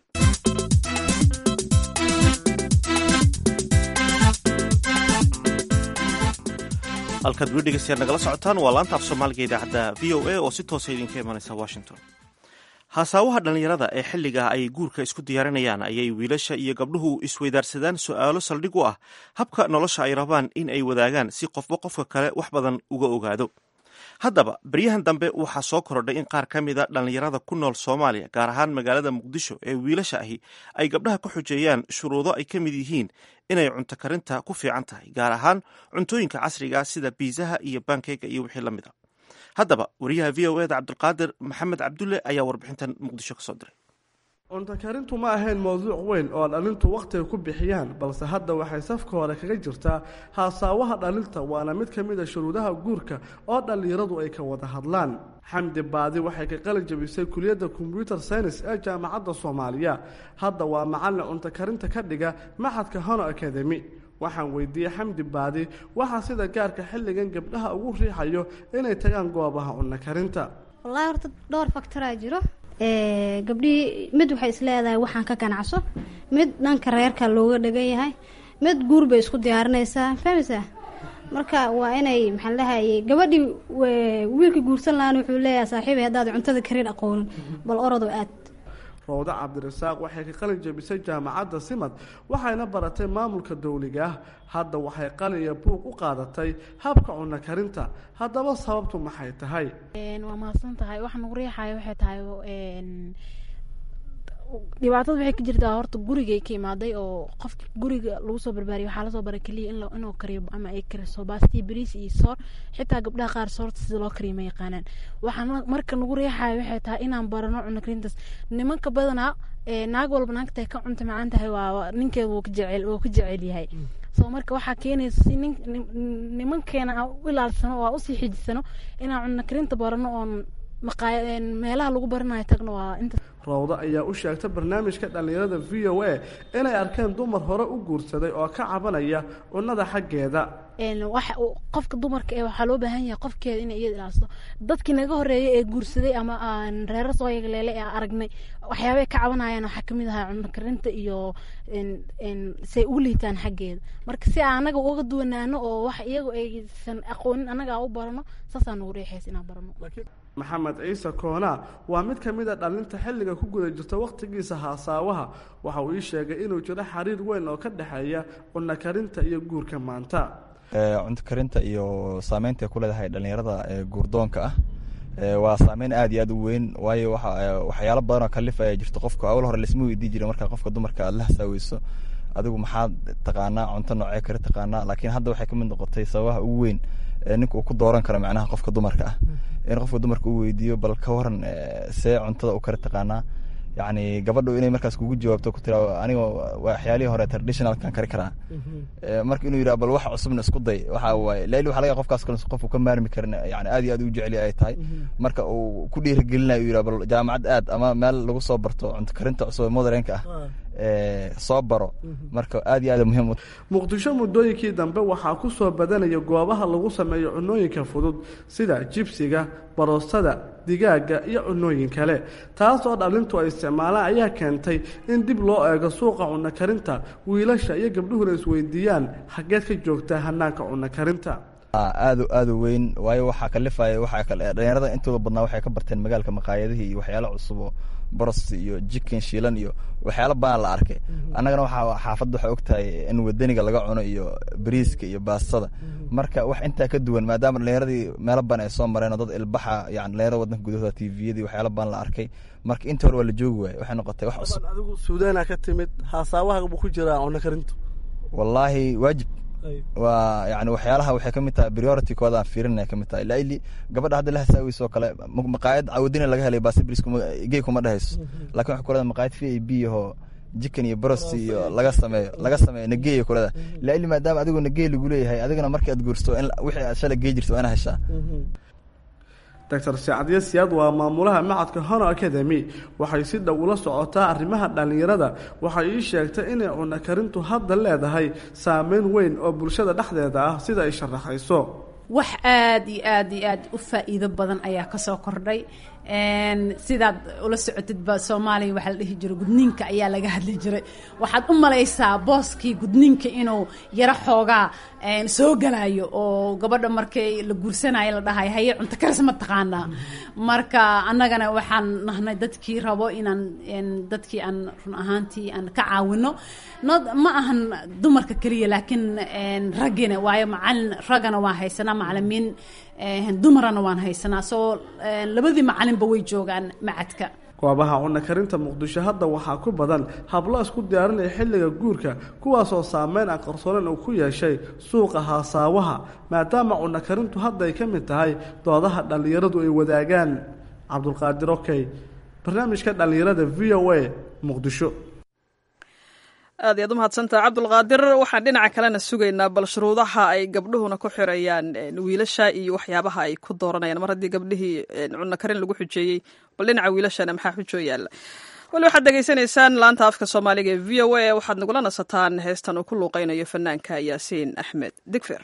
halkaad weli dhegeystayaad nagala socotaan waa laanta af soomaaliga idaacadda v o a oo si toosa idinka imanaysa washington haasaawaha dhallinyarada ee xilligaa ay guurka isku diyaarinayaan ayay wiilasha iyo gabdhuhu isweydaarsadaan su'aalo saldhig u ah habka nolosha ay rabaan in ay wadaagaan si qofba qofka kale wax badan uga ogaado haddaba beryahan dambe waxaa soo korodhay in qaar ka mida dhallinyarada ku nool soomaaliya gaar ahaan magaalada muqdisho ee wiilasha ahi ay gabdhaha ku xujeeyaan shuruudo ay ka mid yihiin inay cunto karinta ku fiican tahay gaar ahaan cuntooyinka casriga sida biisaha iyo bankeyga iyo wixii la mid a haddaba wariyaha v o eda cabdulqaadir maxamed cabdulle ayaa warbixintan muqdisho ka soo diray cunto karintu ma ahayn mowduuc weyn oo dhalintu wakhtiga ku bixiyaan balse hadda waxay safka hore kaga jirtaa haasaawaha dhalinta waana mid ka mid a shuruudaha guurka oo dhallinyaradu ay ka wada hadlaan xamdi baadi waxay ka qalin jabisay kuliyadda kombyuter science ee jaamacadda soomaaliya hadda waa macallin cunto karinta ka dhiga maxadka hono academy waxaan weydiiyey xamdi baadi waxaa sida gaarka xilligan gabdhaha ugu riixayo inay tagaan goobaha cunno karinta wallaahi horta dhowr faktoraa jiro gabdhihii mid waxay isleedahay waxaan ka ganacso mid dhanka reerka looga dhagan yahay mid guur bay isku diyaarinaysaa fahmaysaa marka waa inay maxaa lahayay gabadhii wiilka guursan lahaan wuxuu leeyahay saaxiibay haddaad cuntada karin aqoonin bal orodoo aad rawda cabdirasaaq waxay ka qalin jabisay jaamacadda simad waxayna baratay maamulka dowliga ah hadda waxay qalin iyo buug u qaadatay habka cunno karinta haddaba sababtu maxay tahay waa mahadsan tahay waxaan ugu riixaya waxay tahay dhibaatada waxay ka jirtaa horta gurigay ka imaaday oo qofka guriga lagu soo barbaariya waxaa lasoo baray keliya in inuu kariyo ama ay kariso baastii bariis iyo soor xitaa gabdhaha qaar soorta sida loo kariyo ma yaqaanaan waxaan marka nagu riixaya waxay tahay inaan barano cunno karintaas nimanka badanaa naag walba naagtay ka cunta macaan tahay waa ninkeeda wuu ka jecel wuu ka jecel yahay soo marka waxaa keenaysa si nin nimankeena aan u ilaalsano oo aan usii xijisano inaan cunno karinta barano oon maqaa meelaha lagu baranayo tagno waa inta rawdo ayaa u sheegtay barnaamijka dhallinyarada v o a inay arkeen dumar hore u guursaday oo ka cabanaya cunnada xaggeeda qofka dumarka ee waxaa loo baahan yahay qofkeeda inay iyada ilaaliso dadkii naga horeeyay ee guursaday ama aan reero soo yagleele ee aragnay waxyaabay ka cabanayaan waxaa kamid ahaa cunno karinta iyo say ugu liitaan xaggeeda marka si aan anaga uga duwanaano oo wax iyagu aysan aqoonin annaga aan u barano saasaa nagu riixays inaan barano maxamed ciise koonaa waa mid ka mid a dhalinta xilliga ku guda jirta wakhtigiisa haasaawaha waxa uu ii sheegay inuu jiro xiriir weyn oo ka dhexeeya cunno karinta iyo guurka maanta cunto karinta iyo saameynta ay ku leedahay dhallinyarada guurdoonka ah waa saameyn aad iyo aad u weyn waayo waxyaalo badan oo kalif ayaa jirto qofka awal hore laisma weydii jira markaa qofka dumarka aad la hasaaweyso adigu maxaad taqaanaa cunto noocee kale taqaanaa laakiin hadda waxay kamid noqotay sababaha ugu weyn ninka uu ku dooran karo macnaha qofka dumarka ah in qofka dumarka uu weydiiyo bal ka waran see cuntada u kari taqaanaa yacni gabadhu inay markaas kugu jawaabto ku tira aniga waxyaalihii hore traditionalkan kari karaa marka inuu yidhaha bal wax cusubna isku day waxa waaye laili waxa laga qofkaas kale qof uu ka maarmi karin yani aad iyo aad u jeceli ay tahay marka uu ku dhiirigelinayo yidhaha bal jaamacad aad ama meel lagu soo barto cunto karinta cusub ee modernka ah soo baro marka aad iyo aad muhiim muqdisho muddooyinkii dambe waxaa ku soo badanaya goobaha lagu sameeyo cunooyinka fudud sida jibsiga baroostada digaaga iyo cunooyin kale taas oo dhalintu ay isticmaalaan ayaa keentay in dib loo eego suuqa cunno karinta wiilasha iyo gabdhuhuna isweydiiyaan xaggeed ka joogtaa hanaanka cunno karinta aad aad u weyn waayo waxaa kalifaya waxaa kale dhalinyarada intooda badnaa waxay ka barteen magaalka maqaayadihii iyo waxyaalo cusub oo boros iyo jikin shiilan iyo waxyaalo badan la arkay annagana waxaa xaafadda waxaa ogtahay in wadaniga laga cuno iyo bariiska iyo baastada marka wax intaa ka duwan maadaama dhalinyaradii meelo badan ay soo mareen oo dad ilbaxa yani dhalinyarada wadanka gudahooda tviyadii waxyaalo badan la arkay marka inta hore waa la joogi waaye waxay noqotay wax cusub adigu suudaana ka timid haasaawaha buu ku jiraa cunno karintu wallaahi waajib waa yani waxyaalaha waxay kamid tahay priority kooda aan fiirinaya kamid tahay laili gabadha hadda la hasaaweyso oo kale maqaayad cawadina laga helay basibris gey kuma dhehayso lakin waxay kuleda maqaayad v a b ahoo jikan iyo brost iyo laga sameeyo laga sameeyo nageeyo kuleda laili maadaama adigu nagey lagu leeyahay adigana markii aad guursto in wixii aad shalay gey jirto waa ina heshaa doctor sacadiye siyaad waa maamulaha macadka honor academy waxay si dhow ula socotaa arrimaha dhallinyarada waxay ii sheegtay inay cunno karintu hadda leedahay saameyn weyn oo bulshada dhexdeeda ah sida ay sharaxayso wax aad iyo aad iyo aad u faa'iido badan ayaa kasoo kordhay sidaad ula socotidba soomaaliya waxaa la dhihi jiray gudniinka ayaa laga hadli jiray waxaad u malaysaa booskii gudniinka inuu yaro xoogaa soo galayo oo gabadha markay la guursanayo la dhahay haye cunto karis ma taqaanaa marka annagana waxaan nahnay dadkii rabo inaan dadkii aan run ahaantii aan ka caawino ma ahan dumarka keliya laakiin raggina waayo macalin raggana waan haysanaa macalimiin dumarana waan haysanaa soo labadii macalinba way joogaan macadka goobaha cunno karinta muqdisho hadda waxaa ku badan hablo isku diyaarinaya xilliga guurka kuwaasoo saameyn aan qarsoonen uu ku yeeshay suuqa haasaawaha maadaama cunno karintu hadda ay ka mid tahay doodaha dhallinyaradu ay wadaagaan cabdulqaadir okey barnaamijka dhallinyarada v o a muqdisho aad iyaad u mahadsantaha cabdulqaadir waxaan dhinaca kalena sugaynaa bal shuruudaha ay gabdhuhuna ku xirayaan wiilasha iyo waxyaabaha ay ku dooranayaan mar haddii gabdhihii cunno karin lagu xujeeyey bal dhinaca wiilashana maxaa xujoo yaalla wali waxaad degeysanaysaan laanta afka soomaaliga ee v o a waxaad nagula nasataan heestan uu ku luuqaynayo fanaanka yaasiin axmed digfer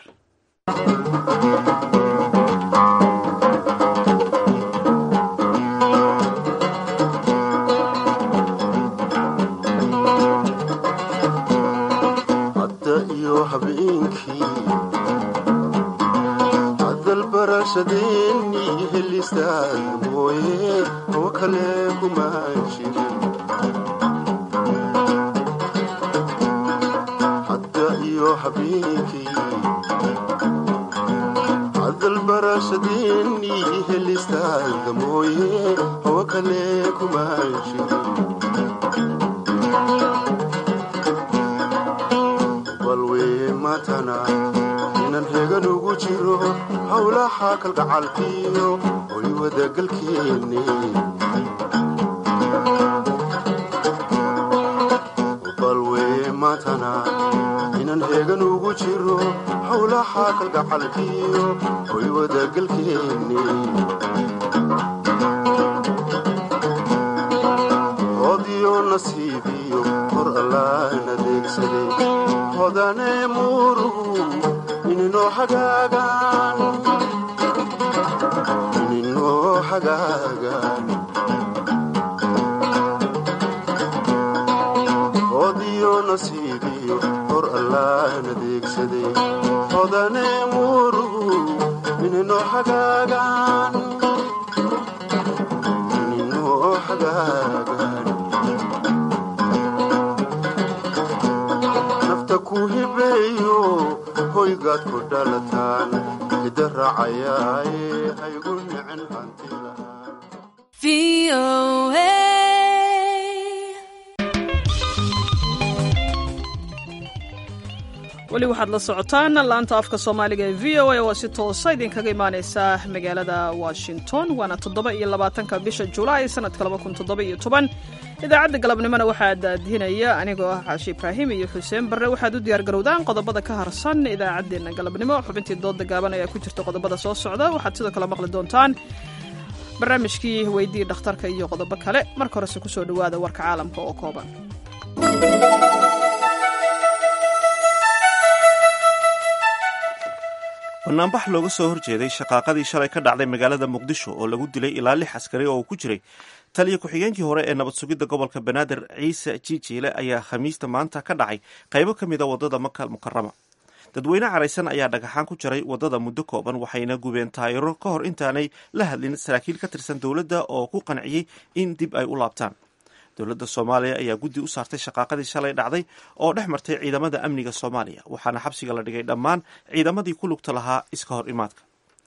adalbarashadeennii helistaad mooye oo kale kumaan jirin hadda iyo habeenkii adalbarashadeennii helistaad mooye oo kale kumaan jirin balwee matana inan hegan ugu jiro howlaha kalgacalkiyo oy wadagalkeenne balwee matana inan hegan ugu jiro howlaha kalgacalkiyo oy wadagalkeenne hodiyo nasiibiyo hor allaan adeegsaday hodane murugu ininoo hagaagaan ininoo hagaagaan hodiyo nasiibiyo hor allaan adeegsaday hodane murugu ininoo hagaagaan hoygaad ku dhalataan hidda raacayaaye haygu nicin hanti weli waxaad la socotaan laanta afka soomaaliga ee v o a oo si toosa idinkaga imaaneysa magaalada washington waana toddoba iyo labaatanka bisha julaay sanadka laba kun toddoba iyo toban idaacadda galabnimona waxaa daadihinaya anigoo ah caashi ibraahim iyo xuseen barre waxaad u diyaargarowdaan qodobada ka harsan idaacaddeenna galabnimo xubintii dooda gaaban ayaa ku jirta qodobada soo socda waxaad sidoo kale maqli doontaan barnaamijkii weydii dhakhtarka iyo qodobo kale marka horese kusoo dhowaada warka caalamka oo kooban banaanbax looga soo horjeeday shaqaaqadii shalay ka dhacday magaalada muqdisho oo lagu dilay ilaa lix askari oo uu ku jiray taliya ku-xigeenkii hore ee nabad sugidda gobolka banaadir ciise jijiile ayaa khamiista maanta ka dhacay qaybo ka mid a waddada maka mukarama dadweyne caraysan ayaa dhagaxaan ku jaray waddada muddo kooban waxayna gubeen taayiro ka hor intaanay la hadlin saraakiil ka tirsan dowladda oo ku qanciyey in dib ay u laabtaan dowladda soomaaliya ayaa guddi u saartay shaqaaqadii shalay dhacday oo dhex martay ciidamada amniga soomaaliya waxaana xabsiga la dhigay dhammaan ciidamadii ku lugta lahaa iska hor imaadka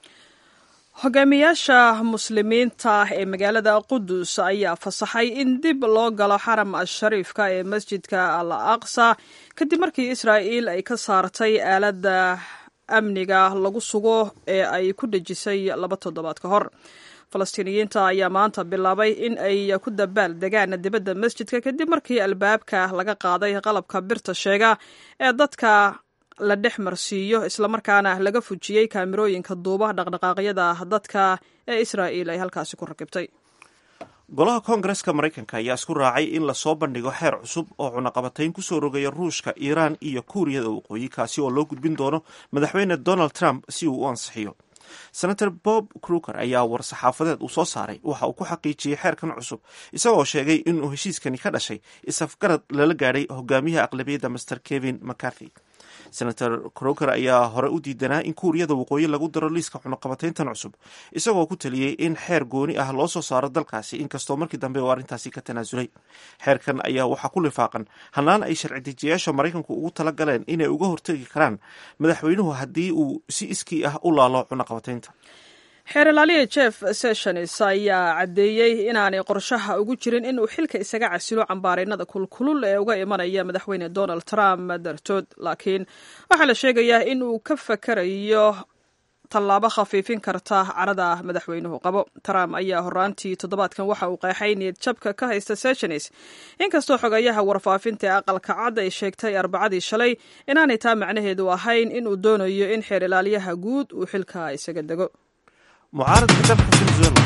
hogaamiyaasha muslimiinta ee magaalada qudus ayaa fasaxay in dib loo galo xaram ashariifka ee masjidka al aqsa kadib markii israa'iil ay ka saartay aaladda amniga lagu sugo ee ay ku dhejisay laba toddobaad ka hor falastiiniyiinta ayaa maanta bilaabay in ay ku dabaal degaan dibadda masjidka kadib markii albaabka laga qaaday qalabka birta sheega ee dadka la dhex marsiiyo islamarkaana laga fujiyey kaamirooyinka duuba dhaqdhaqaaqyada dadka ee israa'iil ay halkaasi ku rakibtay golaha koongareska maraykanka ayaa isku raacay in lasoo bandhigo xeer cusub oo cunaqabatayn kusoo rogaya ruushka iiraan iyo kuuriyada waqooyi kaasi oo loo gudbin doono madaxweyne donald trump si uu u ansixiyo senator bob kruger ayaa war-saxaafadeed uu soo saaray waxa uu ku xaqiijiyey xeerkan cusub isagoo sheegay inuu heshiiskani ka dhashay isafgarad lala gaadhay hogaamiyaha aqlabiyadda master kevin mccarthy senator kroger ayaa hore u diidanaa in kuuriyada waqooyi lagu daro liiska cunaqabatayntan cusub isagoo ku taliyey in xeer gooni ah loo soo saaro dalkaasi inkastoo markii dambe uu arrintaasi ka tanaasulay xeerkan ayaa waxaa ku lifaaqan hannaan ay sharci dejiyaasha maraykanku ugu tala galeen inay uga hortegi karaan madaxweynuhu haddii uu si iskii ah u laalo cunaqabataynta xeer ilaaliya jeff sessions ayaa caddeeyey inaanay qorshaha ugu jirin inuu xilka isaga casilo cambaaraynada kulkulul ee uga imanaya madaxweyne donald trump dartood laakiin waxaa la sheegayaa in uu ka fakarayo tallaabo khafiifin karta carada madaxweynuhu qabo trump ayaa horaantii toddobaadkan waxa uu qeexay niyad jabka ka haysta sessions inkastoo xogayaha warfaafinta ee aqalka cad ay sheegtay arbacadii shalay inaanay taa macnaheedu ahayn inuu doonayo in xeer ilaaliyaha guud uu xilka isaga dego mucaaradka dalka venezuela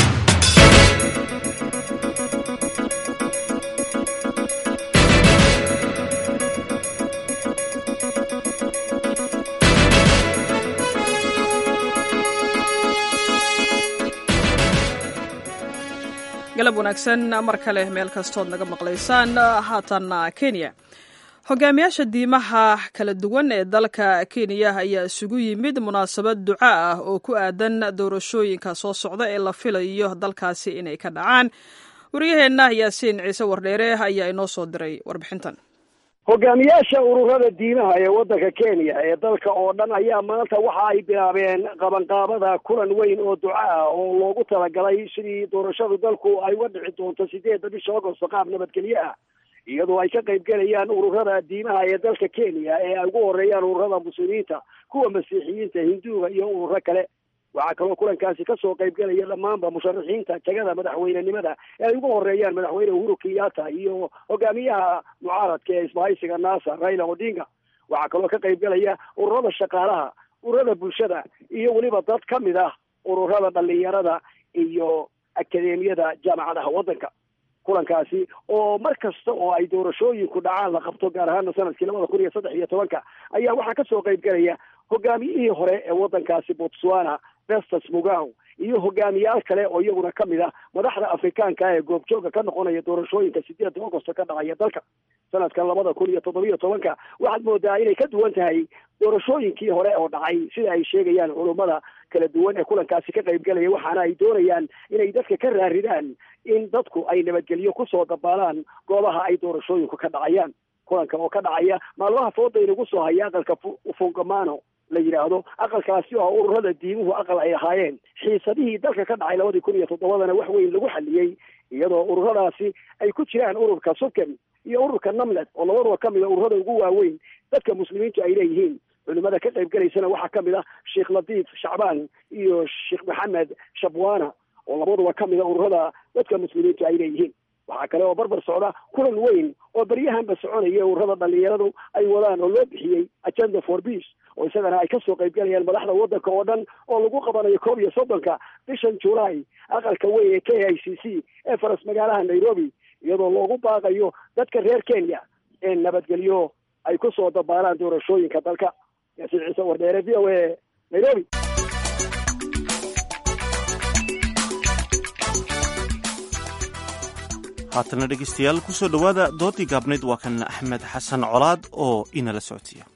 galab wanaagsan mar kale meel kastood naga maqlaysaan haatanna kenya hogaamiyaasha diimaha kala duwan ee dalka kenya ayaa isugu yimid munaasabad duca ah oo ku aadan doorashooyinka soo socda ee la filayo dalkaasi inay ka dhacaan wariyaheenna yaasiin ciise wardheere ayaa inoo soo diray warbixintan hogaamiyaasha ururada diimaha ee waddanka kenya ee dalka oo dhan ayaa maanta waxa ay bilaabeen qabanqaabada kulan weyn oo duca ah oo loogu talagalay sidii doorashadu dalku ay uga dhici doonto sideedda bisha agosto qaab nabadgelyo ah iyadoo ay ka qayb gelayaan ururada diimaha ee dalka kenya ee ay ugu horeeyaan ururada muslimiinta kuwa masiixiyiinta hinduuga iyo ururo kale waxaa kaloo kulankaasi kasoo qayb gelaya dhammaanba musharaxiinta tegada madaxweynenimada ee ay ugu horeeyaan madaxweyne uhuru kenyatta iyo hogaamiyaha mucaaradka ee isbahaysiga nasa raila odinga waxaa kaloo ka qayb gelaya ururada shaqaalaha ururada bulshada iyo weliba dad ka mid ah ururada dhalinyarada iyo akadeemiyada jaamacadaha waddanka kulankaasi oo mar kasta oo ay doorashooyinku dhacaan la qabto gaar ahaana sanadkii labada kun iyo saddex iyo tobanka ayaa waxaa kasoo qayb gelaya hogaamiyihii hore ee waddankaasi botswana festus mugaw iyo hogaamiyaal kale oo iyaguna ka mid ah madaxda afrikaanka ee goobjooga ka noqonaya doorashooyinka sideedda augosto ka dhacaya dalka sanadkan labada kun iyo toddobiyo tobanka waxaad moodaa inay ka duwan tahay doorashooyinkii hore oo dhacay sida ay sheegayaan culummada kala duwan ee kulankaasi ka qayb gelaya waxaana ay doonayaan inay dadka ka raaridaan in dadku ay nabadgelyo kusoo dabaalaan goobaha ay doorashooyinku ka dhacayaan kulanka oo ka dhacaya maalmaha fooda inagu soo haya aqalka fungamano la yidhaahdo aqalkaasi oo ururada diimuhu aqal ay ahaayeen xiisadihii dalka ka dhacay labadii kun iyo toddobadana wax weyn lagu xaliyey iyadoo ururadaasi ay ku jiraan ururka suken iyo ururka namlet oo labaduba ka mida ururada ugu waaweyn dadka muslimiintu ay leeyihiin culimada ka qayb gelaysana waxaa ka mid ah sheekh latiif shacbaan iyo sheekh maxamed shabwana oo labaduba ka mida ururada dadka muslimiintu ay leeyihiin waxaa kale oo barbar socda kulan weyn oo beryahanba soconaya ururada dhalinyaradu ay wadaan oo loo bixiyey agenda for peace oo isagana ay kasoo qaybgalayaan madaxda wadanka oo dhan oo lagu qabanayo koob iyo soddonka bishan july aqalka weyn ee k i c c ee faras magaalaha nairobi iyadoo loogu baaqayo dadka reer kenya ee nabadgelyo ay kusoo dabaalaan doorashooyinka dalka yaasiin ciise wardheere v o a nairobi haatana dhegeystayaal kusoo dhowaada doodii gaabnayd waa kan axmed xasan colaad oo inala socodsiiya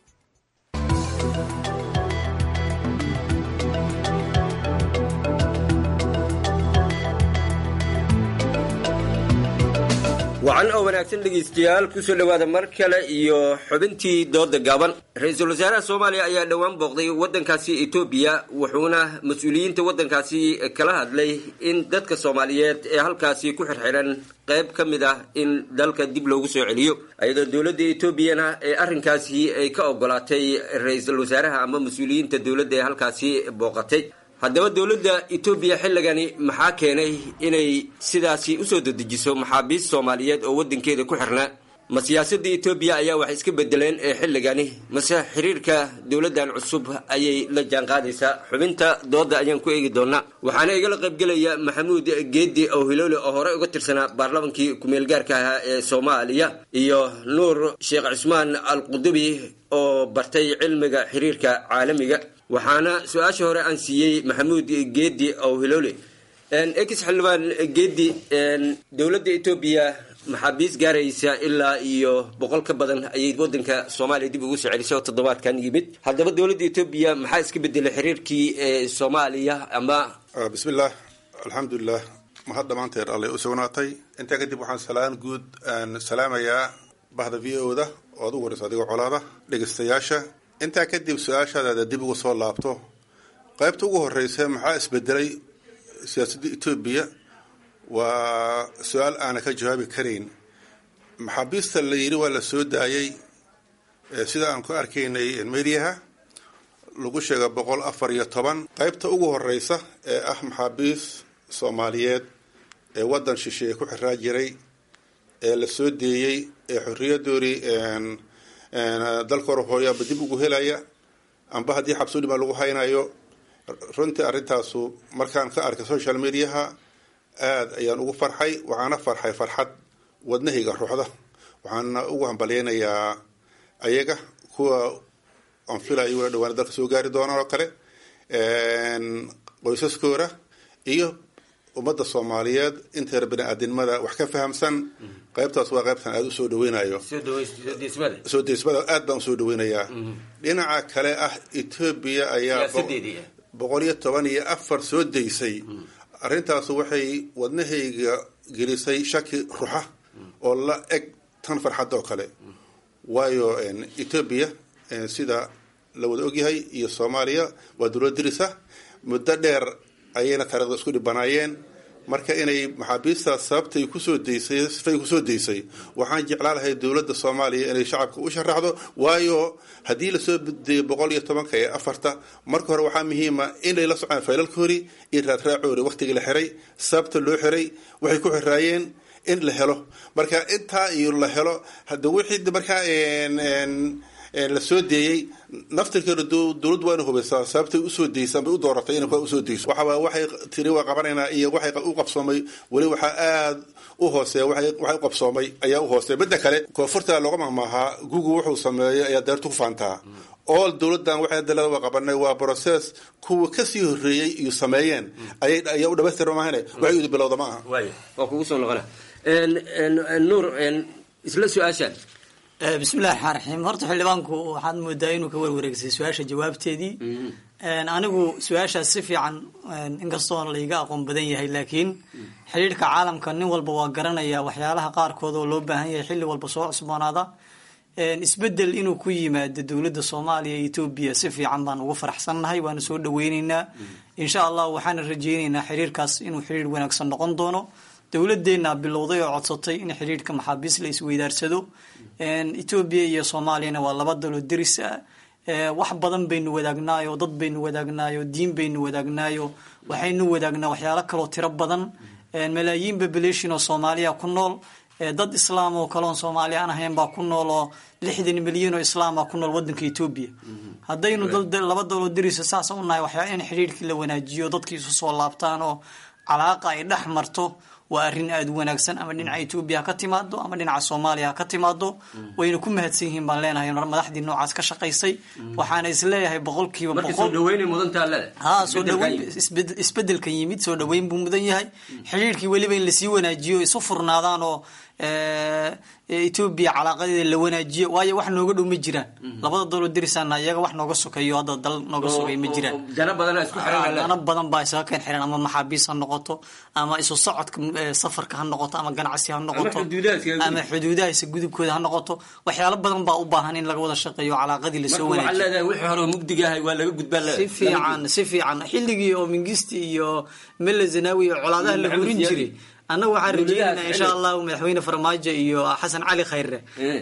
wacan oo wanaagsan dhegaystayaal kusoo dhowaada mar kale iyo xubintii dooda gaaban ra-iisul wasaaraha soomaaliya ayaa dhowaan booqday waddankaasi etoobiya wuxuuna mas-uuliyiinta waddankaasi kala hadlay in dadka soomaaliyeed ee halkaasi ku xirxiran qayb ka mid ah in dalka dib loogu soo celiyo iyadoo dowladda etoobiyana ee arrinkaasi ay ka ogolaatay ra-iisul wasaaraha ama mas-uuliyiinta dowladda ee halkaasi booqatay haddaba dowladda etoobiya xilligani maxaa keenay inay sidaasi usoo dedejiso maxaabiist soomaaliyeed oo waddankeeda ku xirnaa ma siyaasadda etoobiya ayaa wax iska bedeleen ee xilligani mase xiriirka dowladdan cusub ayay la jaanqaadaysaa xubinta dooda ayaan ku eegi doonaa waxaana igala qaybgelaya maxamuud geedi owhiloole oo horey uga tirsanaa baarlamankii ku-meelgaarka ahaa ee soomaaliya iyo nuur sheekh cusmaan al qudubi oo bartay cilmiga xiriirka caalamiga waxaana su-aasha hore aan siiyey maxamuud geedi owhiloole ex xildhibaan geedi dowladda etoobiya maxaabiis gaaraysa ilaa iyo boqol ka badan ayay wadanka soomaaliya dib ugu soo celisay oo toddobaadkan yimid haddaba dowladda etoobiya maxaa iska bedelay xiriirkii soomaaliya ama bismillaah alxamdulilah mahad dhammaanteed allay u sugnaatay intaa kadib waxaan salaan guud aan salaamayaa bahda v o da oo ad ugu horeysa adigoo colaada dhegeystayaasha intaa kadib su-aashaadaada dib uga soo laabto qaybta ugu horeysa maxaa isbedelay siyaasadda etoobiya waa su-aal aana ka jawaabi karayn maxaabiista la yidhi waa la soo daayey sida aan ku arkaynay mediaha lagu sheega boqol afar iyo toban qaybta ugu horeysa ee ah maxaabiis soomaaliyeed ee waddan shisheeye ku xiraa jiray ee la soo deeyey ee xorriyadoodii dalka hore hooyaaba dib ugu helaya amba haddii xabsudhima lagu haynayo runtii arrintaasu markaan ka arkay social mediaha aada ayaan ugu farxay waxaana farxay farxad wadnahayga ruuxda waxaana ugu hambalyeynayaa ayaga kuwa aan filayo wala dhawaana dalka soo gaari doonaan oo kale qoysaskooda iyo ummadda soomaaliyeed inteeda bani-aadinimada wax ka fahamsan qaybtaas waa qaybtan aada usoo dhaweynayo soo deysmada aad baan usoo dhaweynayaa dhinaca kale ah etoobiya ayaa boqol iyo toban iyo afar soo deysay arrintaasu waxay wadnahayga gelisay shaki ruxa oo la eg tan farxad oo kale waayo etoobiya sida la wada ogyahay iyo soomaaliya waa dowlad dirisa muddo dheer ayayna taarikhda isku dhibanaayeen marka inay maxaabiistaas sababtay kusoo deysay sifay kusoo deysay waxaan jeclaan lahay dowladda soomaaliya inay shacabka u sharaxdo waayo haddii lasoo deeyo boqol iyo tobanka ee afarta marka hore waxaa muhiima inay la socdaan faylalkoori iyo raadraacoori waktigii la xiray sababta loo xiray waxay ku xiraayeen in la helo marka intaa iyo la helo hada wixii markaa la soo deeyey naftirkeeda dowladdu waa ina hubaysaa sababtay usoo deysaan bay u dooratay inay kuwa usoo deyso waxaa waxay tiri waa qabanaynaa iyo waxay u qabsoomay weli waxaa aada u hooseeya waxay u qabsoomay ayaa u hooseeya midda kale koonfurta looga mahmaahaa google wuxuu sameeyay ayaa deertu ku faantaa all dowladdan waxay dalada waa qabanay waa process kuwa kasii horreeyey iyo sameeyeen ayay ayaa u dhamaystirma maahane waxay udu bilowda ma aha waa kugu soo noqona nuur isla su-aashaan bismillahi raxmaan raxiim horta xildhibaanku waxaad moodaa inuu ka warwareegsay su-aasha jawaabteedii anigu su-aashaas si fiican inkastoo laiga aqoon badan yahay laakiin xidhiirhka caalamka nin walba waa garanaya waxyaalaha qaarkood oo loo baahan yahay xilli walba soo cusboonaada isbedel inuu ku yimaado dowladda soomaaliya iyo etoobiya si fiican baan ugu faraxsannahay waana soo dhaweyneynaa insha allah waxaana rajeyneynaa xiriirkaas inuu xiriir wanaagsan noqon doono dowladeenna bilowday oo codsatay in xiriirka maxaabiis la isweydaarsado etoobiya iyo soomaaliyana waa laba daloo deris ah wax badan baynu wadaagnaayo dad baynu wadaagnaayo diin baynu wadaagnaayo waxaynu wadaagnaa waxyaalo kaloo tiro badan malaayiin population oo soomaaliya ku nool dad islaam oo kaleon soomaali aan ahayn baa ku nool oo lixdan milyan oo islaama ku nool wadanka etoobiya haddaynu laba daloo derisa saasa unahay waxyaa in xiriirkii la wanaajiyo dadkii isu soo laabtaan oo calaaqa ay dhex marto waa arrin aada u wanaagsan ama dhinaca etoobiya ha ka timaado ama dhinaca soomaaliya ha ka timaado wayna ku mahadsan yihiin baan leenahay madaxdii noocaas ka shaqaysay waxaana isleeyahay boqolkiiba boqolha soo dhaweyn isbedelkan yimid soo dhaweyn buu mudan yahay xiriirkii weliba in lasii wanaajiyo isu furnaadaan oo etoobiya calaaqadeeda la wanaajiyo waayo wax nooga dhow ma jiraan labada daloo derisaana iyaga wax nooga sokeeyo hadda dal nooga sokay ma jiraan dana badan baa isaga keen xiran ama maxaabiis ha noqoto ama isu socodka safarka ha noqoto ama ganacsi ha noqoto ama xuduudahaisa gudubkooda ha noqoto waxyaalo badan baa u baahan in laga wada shaqeeyo calaaqadii lasoo wanaajiyo fiican si fiican xilligii oo mingisti iyo mele zanawi iyo colaadaha la hurin jiray annaga waxaan rajeynana insha allahu madaxweyne farmaajo iyo xasan cali khayre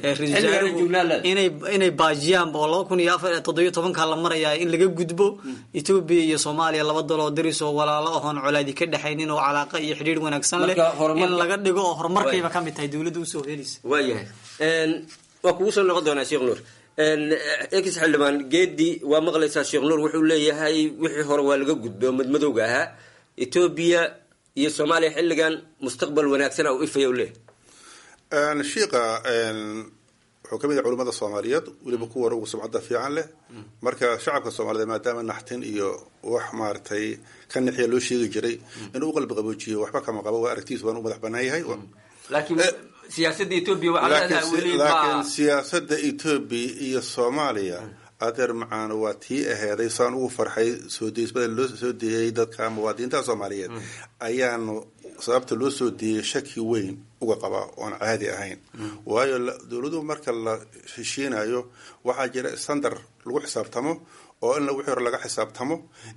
inay baajiyaan oo laba kun iyo afar toddobiyo tobanka la marayaa in laga gudbo etoobiya iyo soomaaliya laba daloo daris oo walaalo ahoon colaadi ka dhexaynin oo calaaqa iyo xidhiir wanaagsan leh in laga dhigo oo horumarkayba kamid tahay dowladda usoo helaysa waayahay waa kugu soo noqon doonaa sheekh nuur ex xildhibaan geedi waa maqlaysaa sheekh nuur wuxuu leeyahay wixii hore waa laga gudbay oo madmadowga ahaa etoobiya iyo soomaaliya xilligan mustaqbal wanaagsana u ifaya u leeyahy shiika wuxuu kamid yahay culimada soomaaliyeed weliba kuwa ugu sumcadda fiican leh marka shacabka soomaaliyeed maadaama naxtin iyo wax maaragtay ka nixiya loo sheegi jiray inuu u qalbi qaboojiyo waxba kama qabo waa aragtiis waan u madax banaan yahay laakiin siyaasada etoobiya waxaa leedahay weli laakiin siyaasada etoobiya iyo soomaaliya adeer macaan waa tii aheeday saan ugu farxay soo deysbada loo soo deeyay dadka muwaadiniinta soomaaliyeed ayaanu sababta loo soo deeyay shaki weyn uga qabaa oon caadi ahayn waayo dowladuhu marka la heshiinayo waxaa jira standar lagu xisaabtamo oo in wixii hore laga xisaabtamo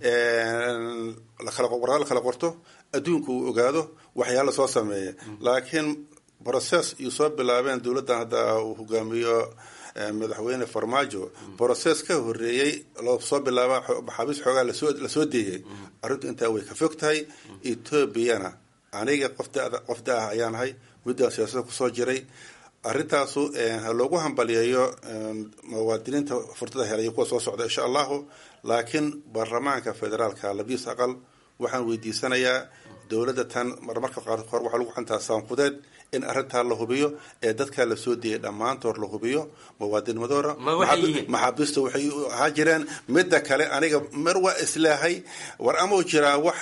warqad la kala qorto adduunku uu ogaado waxyaala soo sameeya laakiin process iyo soo bilaabeen dowladdan hadda uu hogaamiyo madaxweyne farmaajo process ka horeeyey loo soo bilaaba maxaabiis xoogaa lasoo lasoo deeyay arrintu intaa way ka fog tahay etoobiyana aniga qofda qof da ah ayaan ahay muddaa siyaasada kusoo jiray arrintaasu ha loogu hambaliyeeyo muwaadiniinta furtada helay kuwa soo socda insha allahu laakiin baarlamaanka federaalka labadiis aqal waxaan weydiisanayaa dowladda tan marmarka qaarkood waxaa lagu xantaa saanfudeed in arrintaa la hubiyo ee dadkaa lasoo deeyay dhammaantood la hubiyo muwaadinimadoora maxaabiista waxay ahaa jireen midda kale aniga mar waa islaahay war amau jiraa wax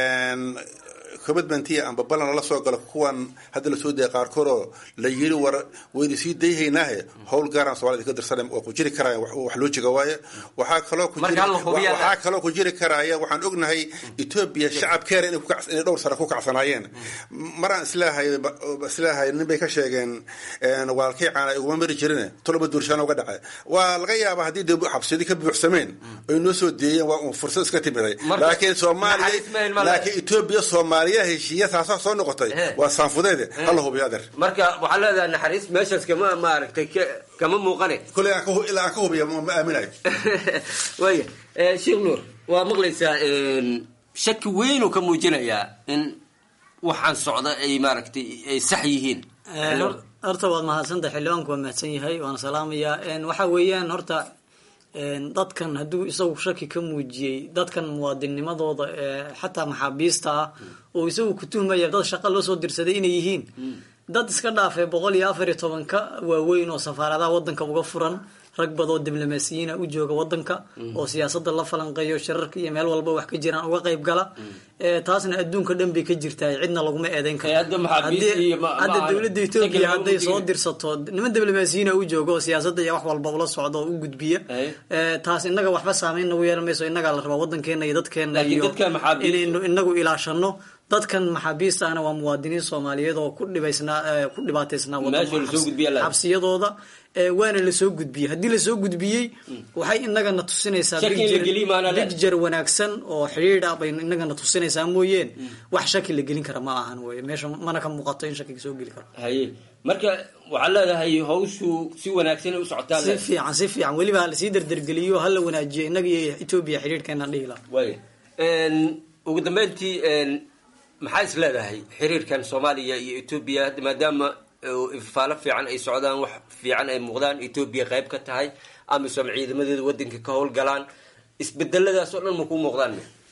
commitmentiya amba ballan lala soo galo kuwan hadda lasoo deeyay qaarkood oo la yiri war wayna sii dayhaynaahe howl gaaraan somalida ka dirsan waa ku jiri karaya wax loo jiga waaye waxaa kaloo waxaa kaloo ku jiri karaya waxaan ognahay etoobiya shacabkeena inay dhowr sano ku kacsanaayeen maraan islaahay islaahay nin bay ka sheegeen waalkay caana iguma mari jirin tolba duurshaana uga dhacay waa laga yaabaa haddii de xabsiyadi ka buuxsameen ay noo soo deeyeen waa un fursad iska timiday laakiin soomaaliya laakiin etoobiya soomaaliya heshiiya taasaa soo noqotay waa saanfudeede hala hubiyo adeer marka waxaa leedahay naxariis meeshaas kama maaragtay kama muuqane kule ilaa aan ka hubiya ma aaminayo waya sheekh nuur waa maqlaysaa shaki weynuu ka muujinayaa in waxaan socda ay maaragtay ay sax yihiin horta waad mahadsantahay xildhibaanku waa mahadsan yahay waana salaamayaa waxa weeyaan horta dadkan hadduu isagu shaki ka muujiyey dadkan muwaadinimadooda xataa maxaabiista ah oo isagu ku tuhmaya dad shaqa loo soo dirsaday inay yihiin dad iska dhaafay boqol iyo afar iyo tobanka waaweyn oo safaaradaha wadanka uga furan rag badoo diblomaasiyiina u jooga wadanka oo siyaasada la falanqeeyo shirarka iyo meel walba wax ka jiraan uga qayb gala taasna adduunka dhan bay ka jirtaa cidna laguma eedeyn karo hadda dowladda etoobiya hadday soo dirsato niman diblomaasiyiina u jooga oo siyaasada iyo wax walba ula socda oo u gudbiya taas inaga waxba saameyn nagu yeelan mayso inagaa la rabaa wadankeena iyo dadkeena iyo inaynu inagu ilaashano dadkan maxaabiistaana waa muwaadiniin soomaaliyeed oo ku dhibaysnaa ku dhibaataysnaa Meesha lasoo gudbiyaa la- xabsiyadooda ee waana lasoo gudbiyey haddii lasoo gudbiyey waxay inagana tusinaysaa Shaki in la picture- geliyo maana le- picture wanaagsan oo xidhiidh ah bay inagana tusinaysaa mooyeen wax shaki la gelin kara ma ahan weye meesha mana ka muuqato in shaki soo geli karo haye marka waxaa leedahay hawshu si wanaagsan ay u socotaan si fiican si fiican weliba ha lasii dardargeliyo ha la wanaajiyo inaga iyo etoobiya xidhiidhkeena dhihi laha waaya ugu dambeyntii een, maxaa is leedahay xiriirkan soomaaliya iyo etoobiya hadda maadaama uh, ifaalo fiican ay socdaan wax fiican ay muuqdaan etoobiya qayb ka tahay amisom ciidamadeeda wadanka ka howlgalaan isbedeladaas oo dhan ma kuu muuqdaan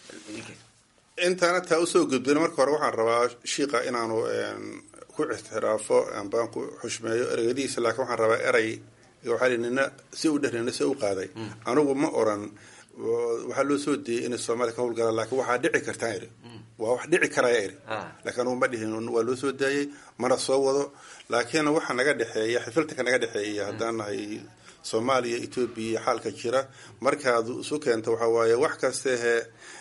intaana taa usoo gudbin marka hore waxaan rabaa shiika inaanu een, ku ixtiraafo ambaan ku xushmeeyo ereyadiisa laakiin waxaan rabaa erey waxaa li nina si u dheh nina si u qaaday anigu ma oran oo waxaa loo soo diyey inay soomaaliya ka howlgalaan laakiin waxaa dhici kartaa iri waa wax dhici karaya iri laakiin anugu ma dhihin waa loo soo daayey mana soo wado laakiin waxa naga dhexeeya xifiltanka naga dhexeeya haddaan nahay soomaaliya etoobiya iyo xaalka jira markaad isu keento waxaa waaye wax kastehe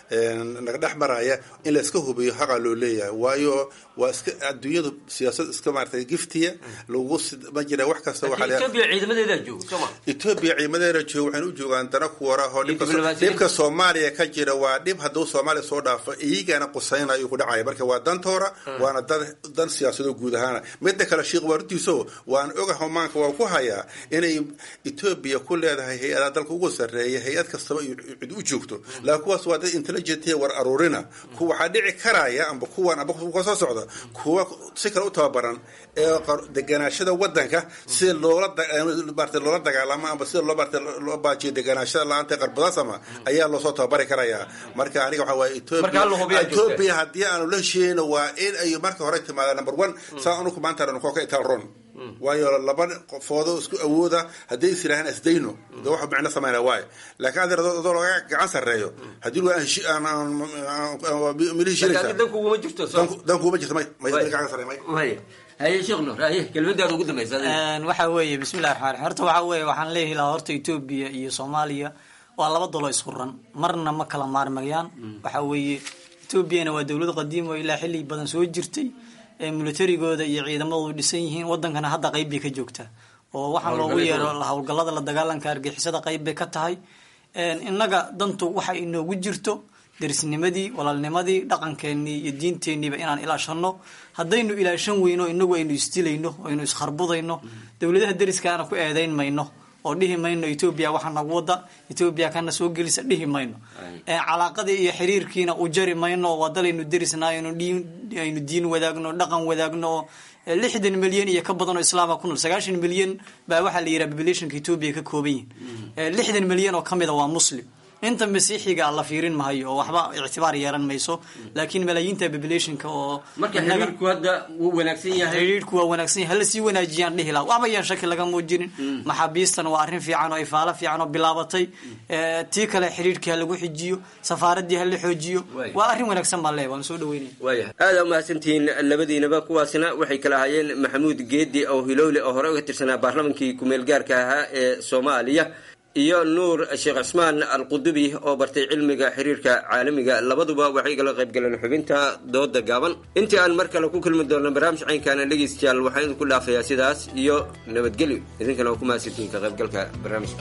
naga dhex maraya in la iska hubiyo xaqa loo leeyahay waayo waa iska adduunyadu siyaasad iska maaragtay giftiya lagu sid- ma jira wax kasta waxaa la- etoobiya ciidamadeedaa jooga sooma etoobiya ciimadeena jooga waxayna u joogaan dana kuwara oo dhibka diblomaasiyiin. dhibka soomaaliya ka jira waa dhib hadduu soomaaliya soo dhaafo iyagana qusaynayo ku dhacaya marka waa dantoora waana dan dan siyaasadoo guud ahaana midda kale sheikh waa runtiiso waan oga homaanka waa ku hayaa inay etoobiya ku leedahay hay-adaha dalka ugu sarreeya hay-ad kastaba iyo cid u joogto laakiin kuwaas waa dad intelligent war aruurina ku waxaa dhici karaya amba kuwan amba kuwa soo socda kuwa si kale u tababaran ee qar- deganaashada wadanka si loola da- maarata loola dagaalamo amba sida loo maarata loo baajiyo deganaashada la-aanta qarbadasama ayaa loosoo tababari karayaa marka aniga waxaa waaye Marka hal hubiyaa etoobiya joogta. etoobiya haddii aanu la heshiiyeyno waa in ay marka hore timaada number one saa anugu maanta dhan koo ka itaal ron waayo laba qofoodo isku awooda haddii is yidhahaan isdayno de wax micno samayna waayo laakiin adeer adoo laga gacan sarreeyo haddii lu aan heshi- aan- aan- aan- aan- mili Laakiin heshiinaysaa dan kuguma jirto soo dan kuuma jirto may may Waay. gacan sarreeya may Waaya. haye sheekh nuur haye kelmadaada ugu dambeysa adiga. Een, waxa weeye bismillahi raxmaan raxiim horta waxa weeye waxaan leeyahay ilaa horta etoobiya iyo soomaaliya waa laba dalo isku ran marna ma kala maarmayaan waxa weeye etoobiyana waa dowlad qadiim oo ilaa xilli badan soo jirtay ee militarigooda iyo ciidamadoodu dhisan yihiin wadankana hadda qayb bay ka joogtaa oo waxaan loogu yeero howlgallada la dagaalanka argixisada qayb bay ka tahay Een, innaga dantu waxa inoogu jirto derisnimadii walaalnimadii dhaqankeenii iyo diinteeniiba inaan ilaashano haddaynu ilaashan weyno inagu aynu isdilayno aynu iskharbudayno dowladaha deriskaana ku eedayn mayno oo dhihi mayno etoobiya waxa nagu wada etoobiya kana soo gelisa dhihi mayno Ee, calaaqadii iyo xiriirkiina u jari mayno oo waa dalaynu derisnaa aynu diin- aynu diin wadaagno dhaqan wadaagno oo ee, lixdan milyan iyo ka badan oo islaama ku nool sagaashan milyan baa waxaa la yidhaha populationka etoobiya ka kooban yihin Ee, lixdan milyan oo ka mida waa muslim inta masiixiga la fiirin mahayo oo waxba ictibaar yeelan mayso laakiin malaayiinta populationka oo marka inaga- xiriirku hadda wuu wanaagsan yahay xiriirku waa wanaagsan yahay hala sii wanaajiyaan dhihi laha waxba yaan shaki laga muujinin maxaabiistan waa arrin fiican oo ifaalo fiican oo bilaabatay Ee, tii kale xiriirkii ha lagu xijiyo safaaradii ha la xoojiyo Waay. waa arrin wanaagsan baan leeyahay waan soo dhaweynaya waaya aada umahadsantihiin labadiinaba kuwaasna waxay kala ahaayeen maxamuud geedi oo hilowle oo hore uga tirsanaa baarlamankii kumeel gaarka ahaa ee soomaaliya iyo nuur sheekh cusmaan alqudubi oo bartay cilmiga xiriirka caalamiga labaduba waxay igala qayb galeen xubinta dooda gaaban intii aan mar kale ku kulmi doonno barnaamij caynkaana dhegeystayaal waxaan idinku dhaafayaa sidaas iyo nabadgelyo idinkana waa ku mahadsantihiin ka qaybgalka barnaamijka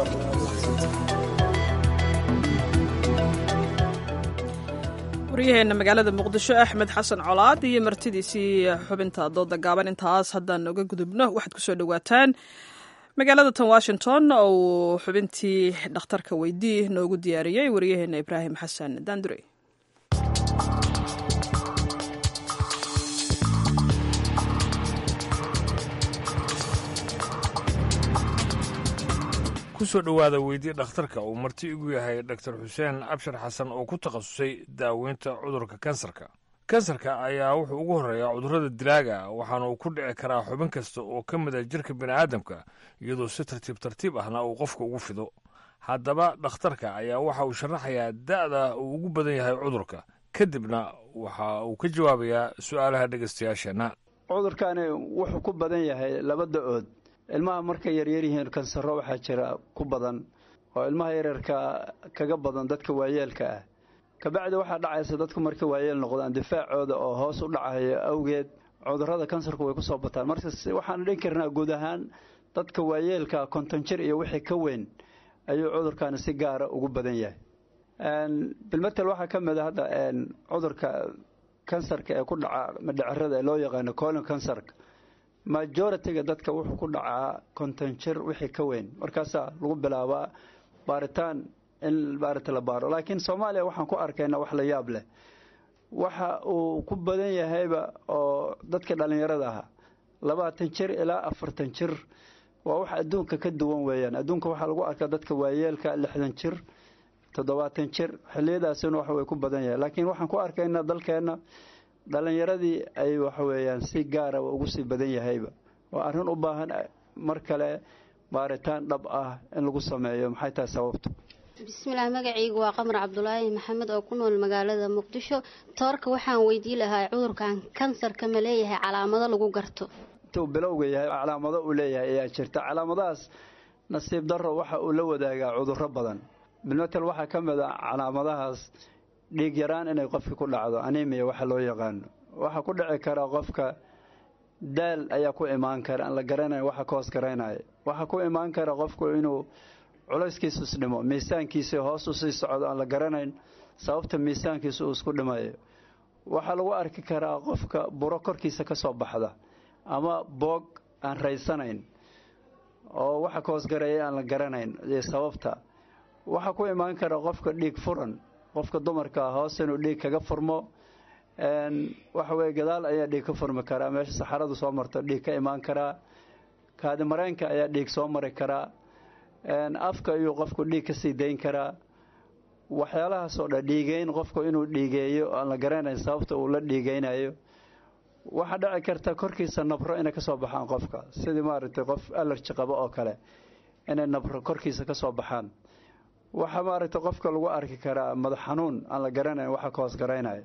waryaheena magaalada muqdisho axmed xasan colaad iyo martidiisii xubinta dooda gaaban intaas haddaan uga gudubno waxaad kusoo dhawaataan magaalada tan washington oo uu xubintii dhakhtarka weydii noogu diyaariyey waryaheena ibraahim xasan daandure kusoo dhowaada weydii dhakhtarka uu marti igu yahay dr xuseen abshir xasan oo ku takhasusay daaweynta cudurka kansarka kansarka ayaa wuxuu ugu horreeyaa cudurrada dilaaga waxaana uu ku dhici karaa xubin kasta oo ka mid a jirka bini'aadamka iyadoo si tartiib tartiib ahna uu qofka ugu fido haddaba dhakhtarka ayaa waxa uu sharaxayaa da'da uu ugu badan yahay cudurka kadibna waxa uu ka jawaabayaa su'aalaha dhegaystayaasheenna cudurkani wuxuu ku badan yahay laba da-ood ilmaha markay yaryar yihiin kansaro waxaa jira ku badan oo ilmaha yaryarka kaga badan dadka waayeelka ah kabacdi waxaa dhacaysa dadku markay waayeel noqdaan difaacooda oo hoos u dhacayo awgeed cudurrada kansarku way kusoo bataan marka waxaan dhin karnaa guud ahaan dadka waayeelka konton jir iyo wixii ka weyn ayuu cudurkaani si gaara ugu badan yahay bilmatel waxaa ka mid a hadda cudurka kansarka ee ku dhaca madhacerada ee loo yaqaano colon kansarka majoritiga dadka wuxuu ku dhacaa konton jir wixii ka weyn markaasaa lagu bilaabaa baaritaan in baarita la baaro laakiin soomaaliya waxaan ku arkaynaa wax la yaab leh waxa uu ku badan yahayba oo dadka dhallinyarada ahaa labaatan jir ilaa afartan jir waa wax adduunka ka duwan weeyaan adduunka waxaa lagu arkaa dadka waayeelka lixdan jir toddobaatan jir xiliyadaasina wax way ku badan yahay laakiin waxaan ku arkaynaa dalkeenna dhallinyaradii ay waxaweeyaan si gaara ugu sii badan yahayba waa arrin u baahan mar kale baaritaan dhab ah in lagu sameeyo maxay tahay sababtu bismillaah magacaygu waa qamar cabdulaahi maxamed oo ku nool magaalada muqdisho toorka waxaan weydii lahaa cudurkan kansarka ma leeyahay calaamado lagu garto intuu bilowga yahay calaamado uu leeyahay ayaa jirta calaamadahaas nasiib darro waxa uu la wadaagaa cudurro badan bilmatel waxaa ka mid a calaamadahaas dhiig yaraan inay qofka ku dhacdo animiya waxa loo yaqaano waxaa ku dhici kara qofka daal ayaa ku imaan kara aan la garanayn waxa ka hoos garaynaya waxaa ku imaan kara qofku inuu culayskiisu isdhimo miisaankiisa hoos usii socdo aan la garanayn sababta miisaankiisa uu isku dhimayo waxaa lagu arki karaa qofka buro korkiisa ka soo baxda ama boog aan raysanayn oo waxa ka hoosgareeya aan la garanayn iyo sababta waxaa ku imaan kara qofka dhiig furan qofka dumarka hoos inuu dhiig kaga furmo waxa weye gadaal ayaa dhiig ka furmi karaa meesha saxaradu soo marto dhiig ka imaan karaa kaadi mareenka ayaa dhiig soo mari karaa afka ayuu qofku dhiig kasii dayn karaa waxyaalahaasoo dhan dhiigeyn qofku inuu dhiigeeyo aan la garanayn sababta uu la dhiigeynayo waxaa dhici karta korkiisa nabro inay kasoo baxaan qofka sidii maaragtay qof alerji qabo oo kale inay nabro korkiisa kasoo baxaan waxaa maaragtay qofka lagu arki karaa madax xanuun aan la garanayn waxa ka hoos garaynaya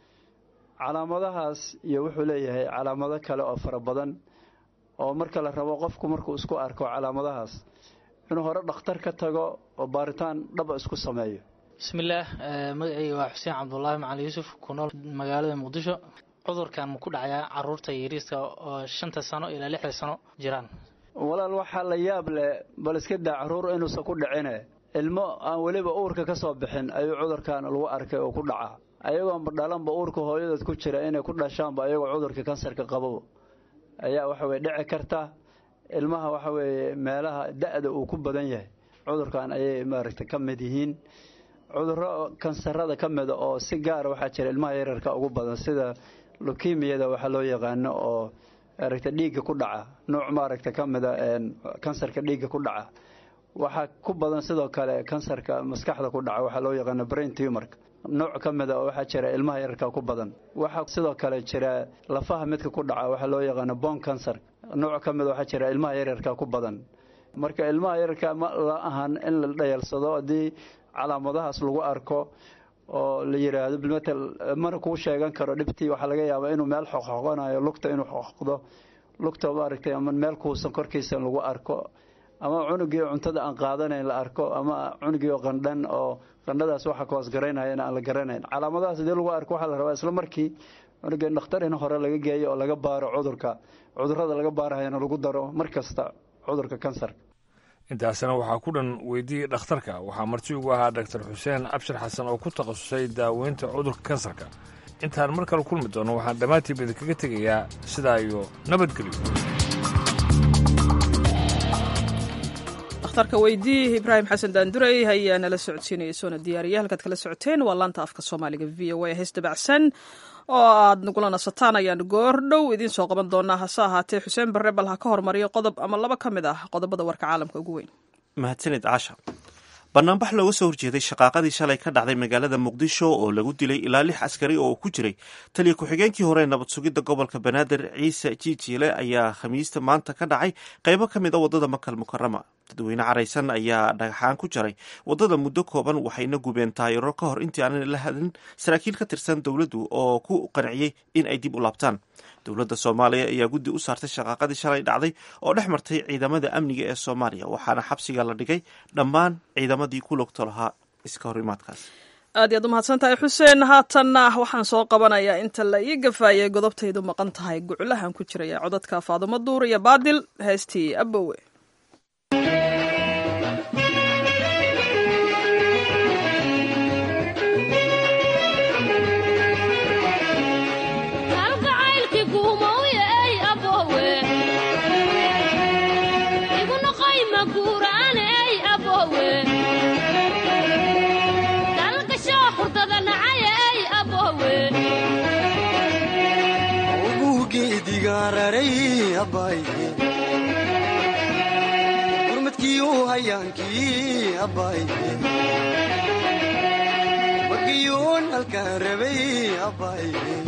calaamadahaas iyo wuxuu leeyahay calaamado kale oo fara badan oo marka la rabo qofku markuu isku arko calaamadahaas inuu hore dhakhtar ka tago oo baaritaan dhaba isku sameeyo bismillaah magacayga waa xuseen cabdulaahi macali yuusuf ku nool magaalada muqdisho cudurkan ma ku dhacayaa caruurta yariiska oo shanta sano ilaa lixda sano jiraan walaal waxaa la yaab leh bal iska daa caruur inuusan ku dhicine ilmo aan weliba uurka ka soo bixin ayuu cudurkan lagu arkay oo ku dhacaa ayagoonba dhalanba uurka hooyadood ku jira inay ku dhashaanba ayagoo cudurka kansarka qabo ayaa waxaweye dhici karta ilmaha waxa weeye meelaha da-da uu ku badan yahay cudurkan ayay maaragtay ka mid yihiin cuduro kansarada ka mida oo si gaara waxaa jira ilmaha yararka ugu badan sida lukimiyada waxaa loo yaqaano oo maaragta dhiigga ku dhaca nuuc maaragta ka mida kansarka dhiigga ku dhaca waxaa ku badan sidoo kale kansarka maskaxda ku dhaca waxaa loo yaqaano brain tumorka nooc ka mida oo waxaa jira ilmaha yararka ku badan waxaa sidoo kale jira lafaha midka ku dhaca waxaa loo yaqaano bon cancer nooc ka mida waxaa jira ilmaha yararka ku badan marka ilmaha yararka ma la ahan in la dhayalsado haddii calaamadahaas lagu arko oo la yiraahdo bilmatel mana kuu sheegan karo dhibtii waxaa laga yaabaa inuu meel xoqxoqonayo lugta inuu xoqdo lugta maaragtay ama meel kuusan korkiisa lagu arko ama cunugii cuntada aan qaadanayn la arko ama cunugii oo qandhan oo qandhadaas waxa ka hoos garaynayana aan la garanayn calaamadahaas hadii lagu arko waxaa la rabaa isla markii cunugii dhakhtar in hore laga geeyo oo laga baaro cudurka cudurada laga baarahayana lagu daro mar kasta cudurka kansarka intaasna waxaa ku dhan weydiiyey dhakhtarka waxaa marti ugu ahaa daktar xuseen cabshir xasan oo ku takhasusay daaweynta cudurka kansarka intaan mar kale kulmi doono waxaan dhammaantiiba idinkaga tegayaa sidaa iyo nabadgelyo dhakhtarka weydii ibraahim xasan daandurey ayaa nala socodsiinaya soona diyaariya halkaad kala socoteen waa laanta afka soomaaliga v o a hees dabacsan oo aad nagula nasataan ayaan goor dhow idiin soo qaban doonaa hase ahaatee xuseen barre bal ha ka hormariyo qodob ama laba ka mid ah qodobada warka caalamka ugu weyn mahadsanid caasha banaanbax looga soo horjeeday shaqaaqadii shalay ka dhacday magaalada muqdisho oo lagu dilay ilaa lix askari oo ku jiray taliya ku-xigeenkii hore nabad sugidda gobolka banaadir ciise jiijiile ayaa khamiista maanta ka dhacay qaybo ka mid a waddada makal mukarama dadweyne caraysan ayaa dhagaxaan ku jaray waddada muddo kooban waxayna gubeen taayiro ka hor intii aanan la hadlin saraakiil ka tirsan dowladdu oo ku qanciyey in ay dib u laabtaan dowladda soomaaliya ayaa guddi u saartay shaqaaqadii shalay dhacday oo dhex martay ciidamada amniga ee soomaaliya waxaana xabsiga la dhigay dhammaan ciidamadii ku logto lahaa iska horimaadkaas aad iyaad u mahadsan tahay xuseen haatanna waxaan soo qabanayaa inta la ii gafaayay godobtaydu maqan tahay guculahan ku jiraya codadka faadumo duur iyo baadil heestii abowe gurmadkiiu hayaankii abbaaye magiyuun halkaan rabay abbaaye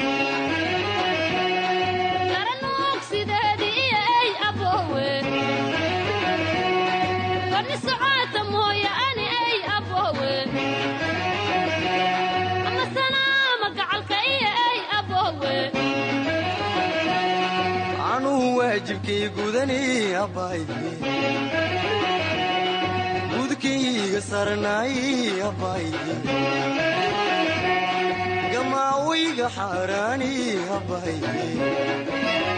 waajibkay gudani abbaaye gudkayga sarnaay abbaaye gamaawayga xaaraani abbaaye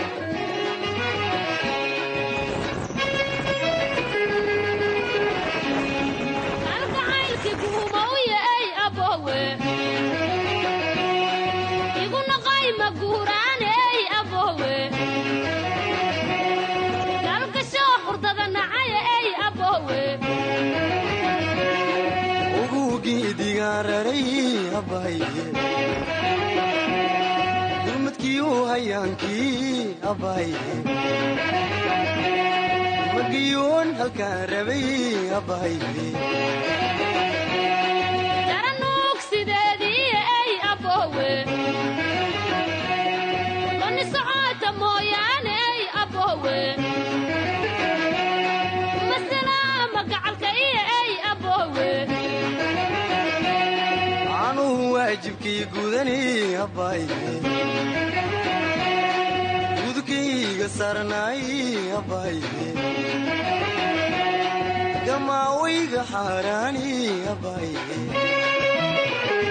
gurmadkiiu hayaankii abbaaye magiyuun halkaan rabay abbaaye waajibkay gudani abbaaye gudkayga sarnaay abbaaye gamaawayga xaaraani abbaaye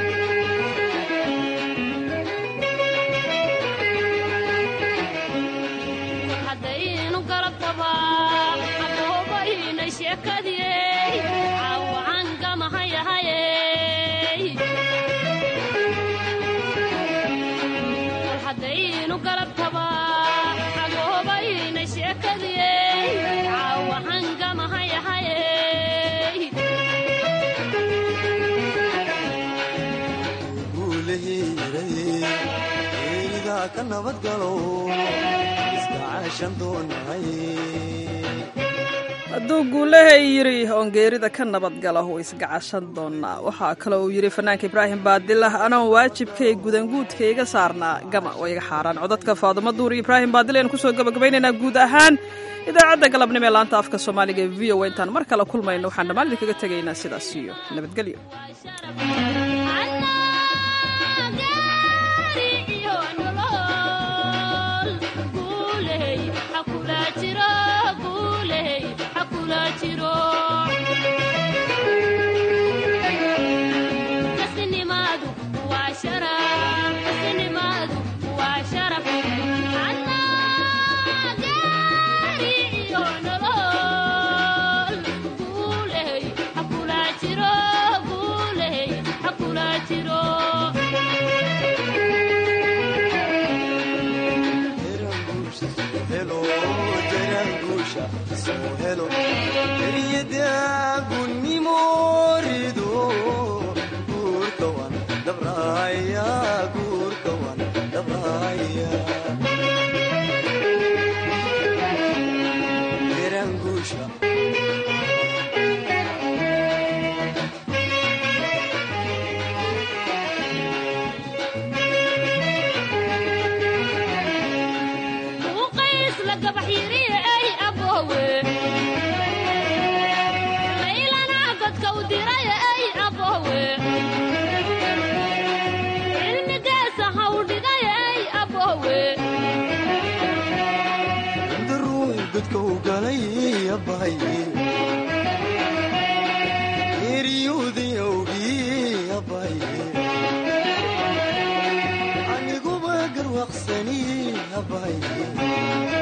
hadduu guulahay yidhi oon geerida ka nabadgalo way isgacashan doonaa waxaa kaloo uu yidhi fanaanka ibraahim baadilah anoon waajibkay gudanguudkayga saarnaa gama waa iga xaaraan codadka faadumo duur iyo ibraahim baadil aynu kusoo gabagabaynaynaa guud ahaan idaacadda galabnimo ee laanta afka soomaaliga ee v o intaan mar kale kulmayno waxaan dhammaan idinkaga tegaynaa sidaas iyo nabadgelyo eryuudi awgii abbay abaye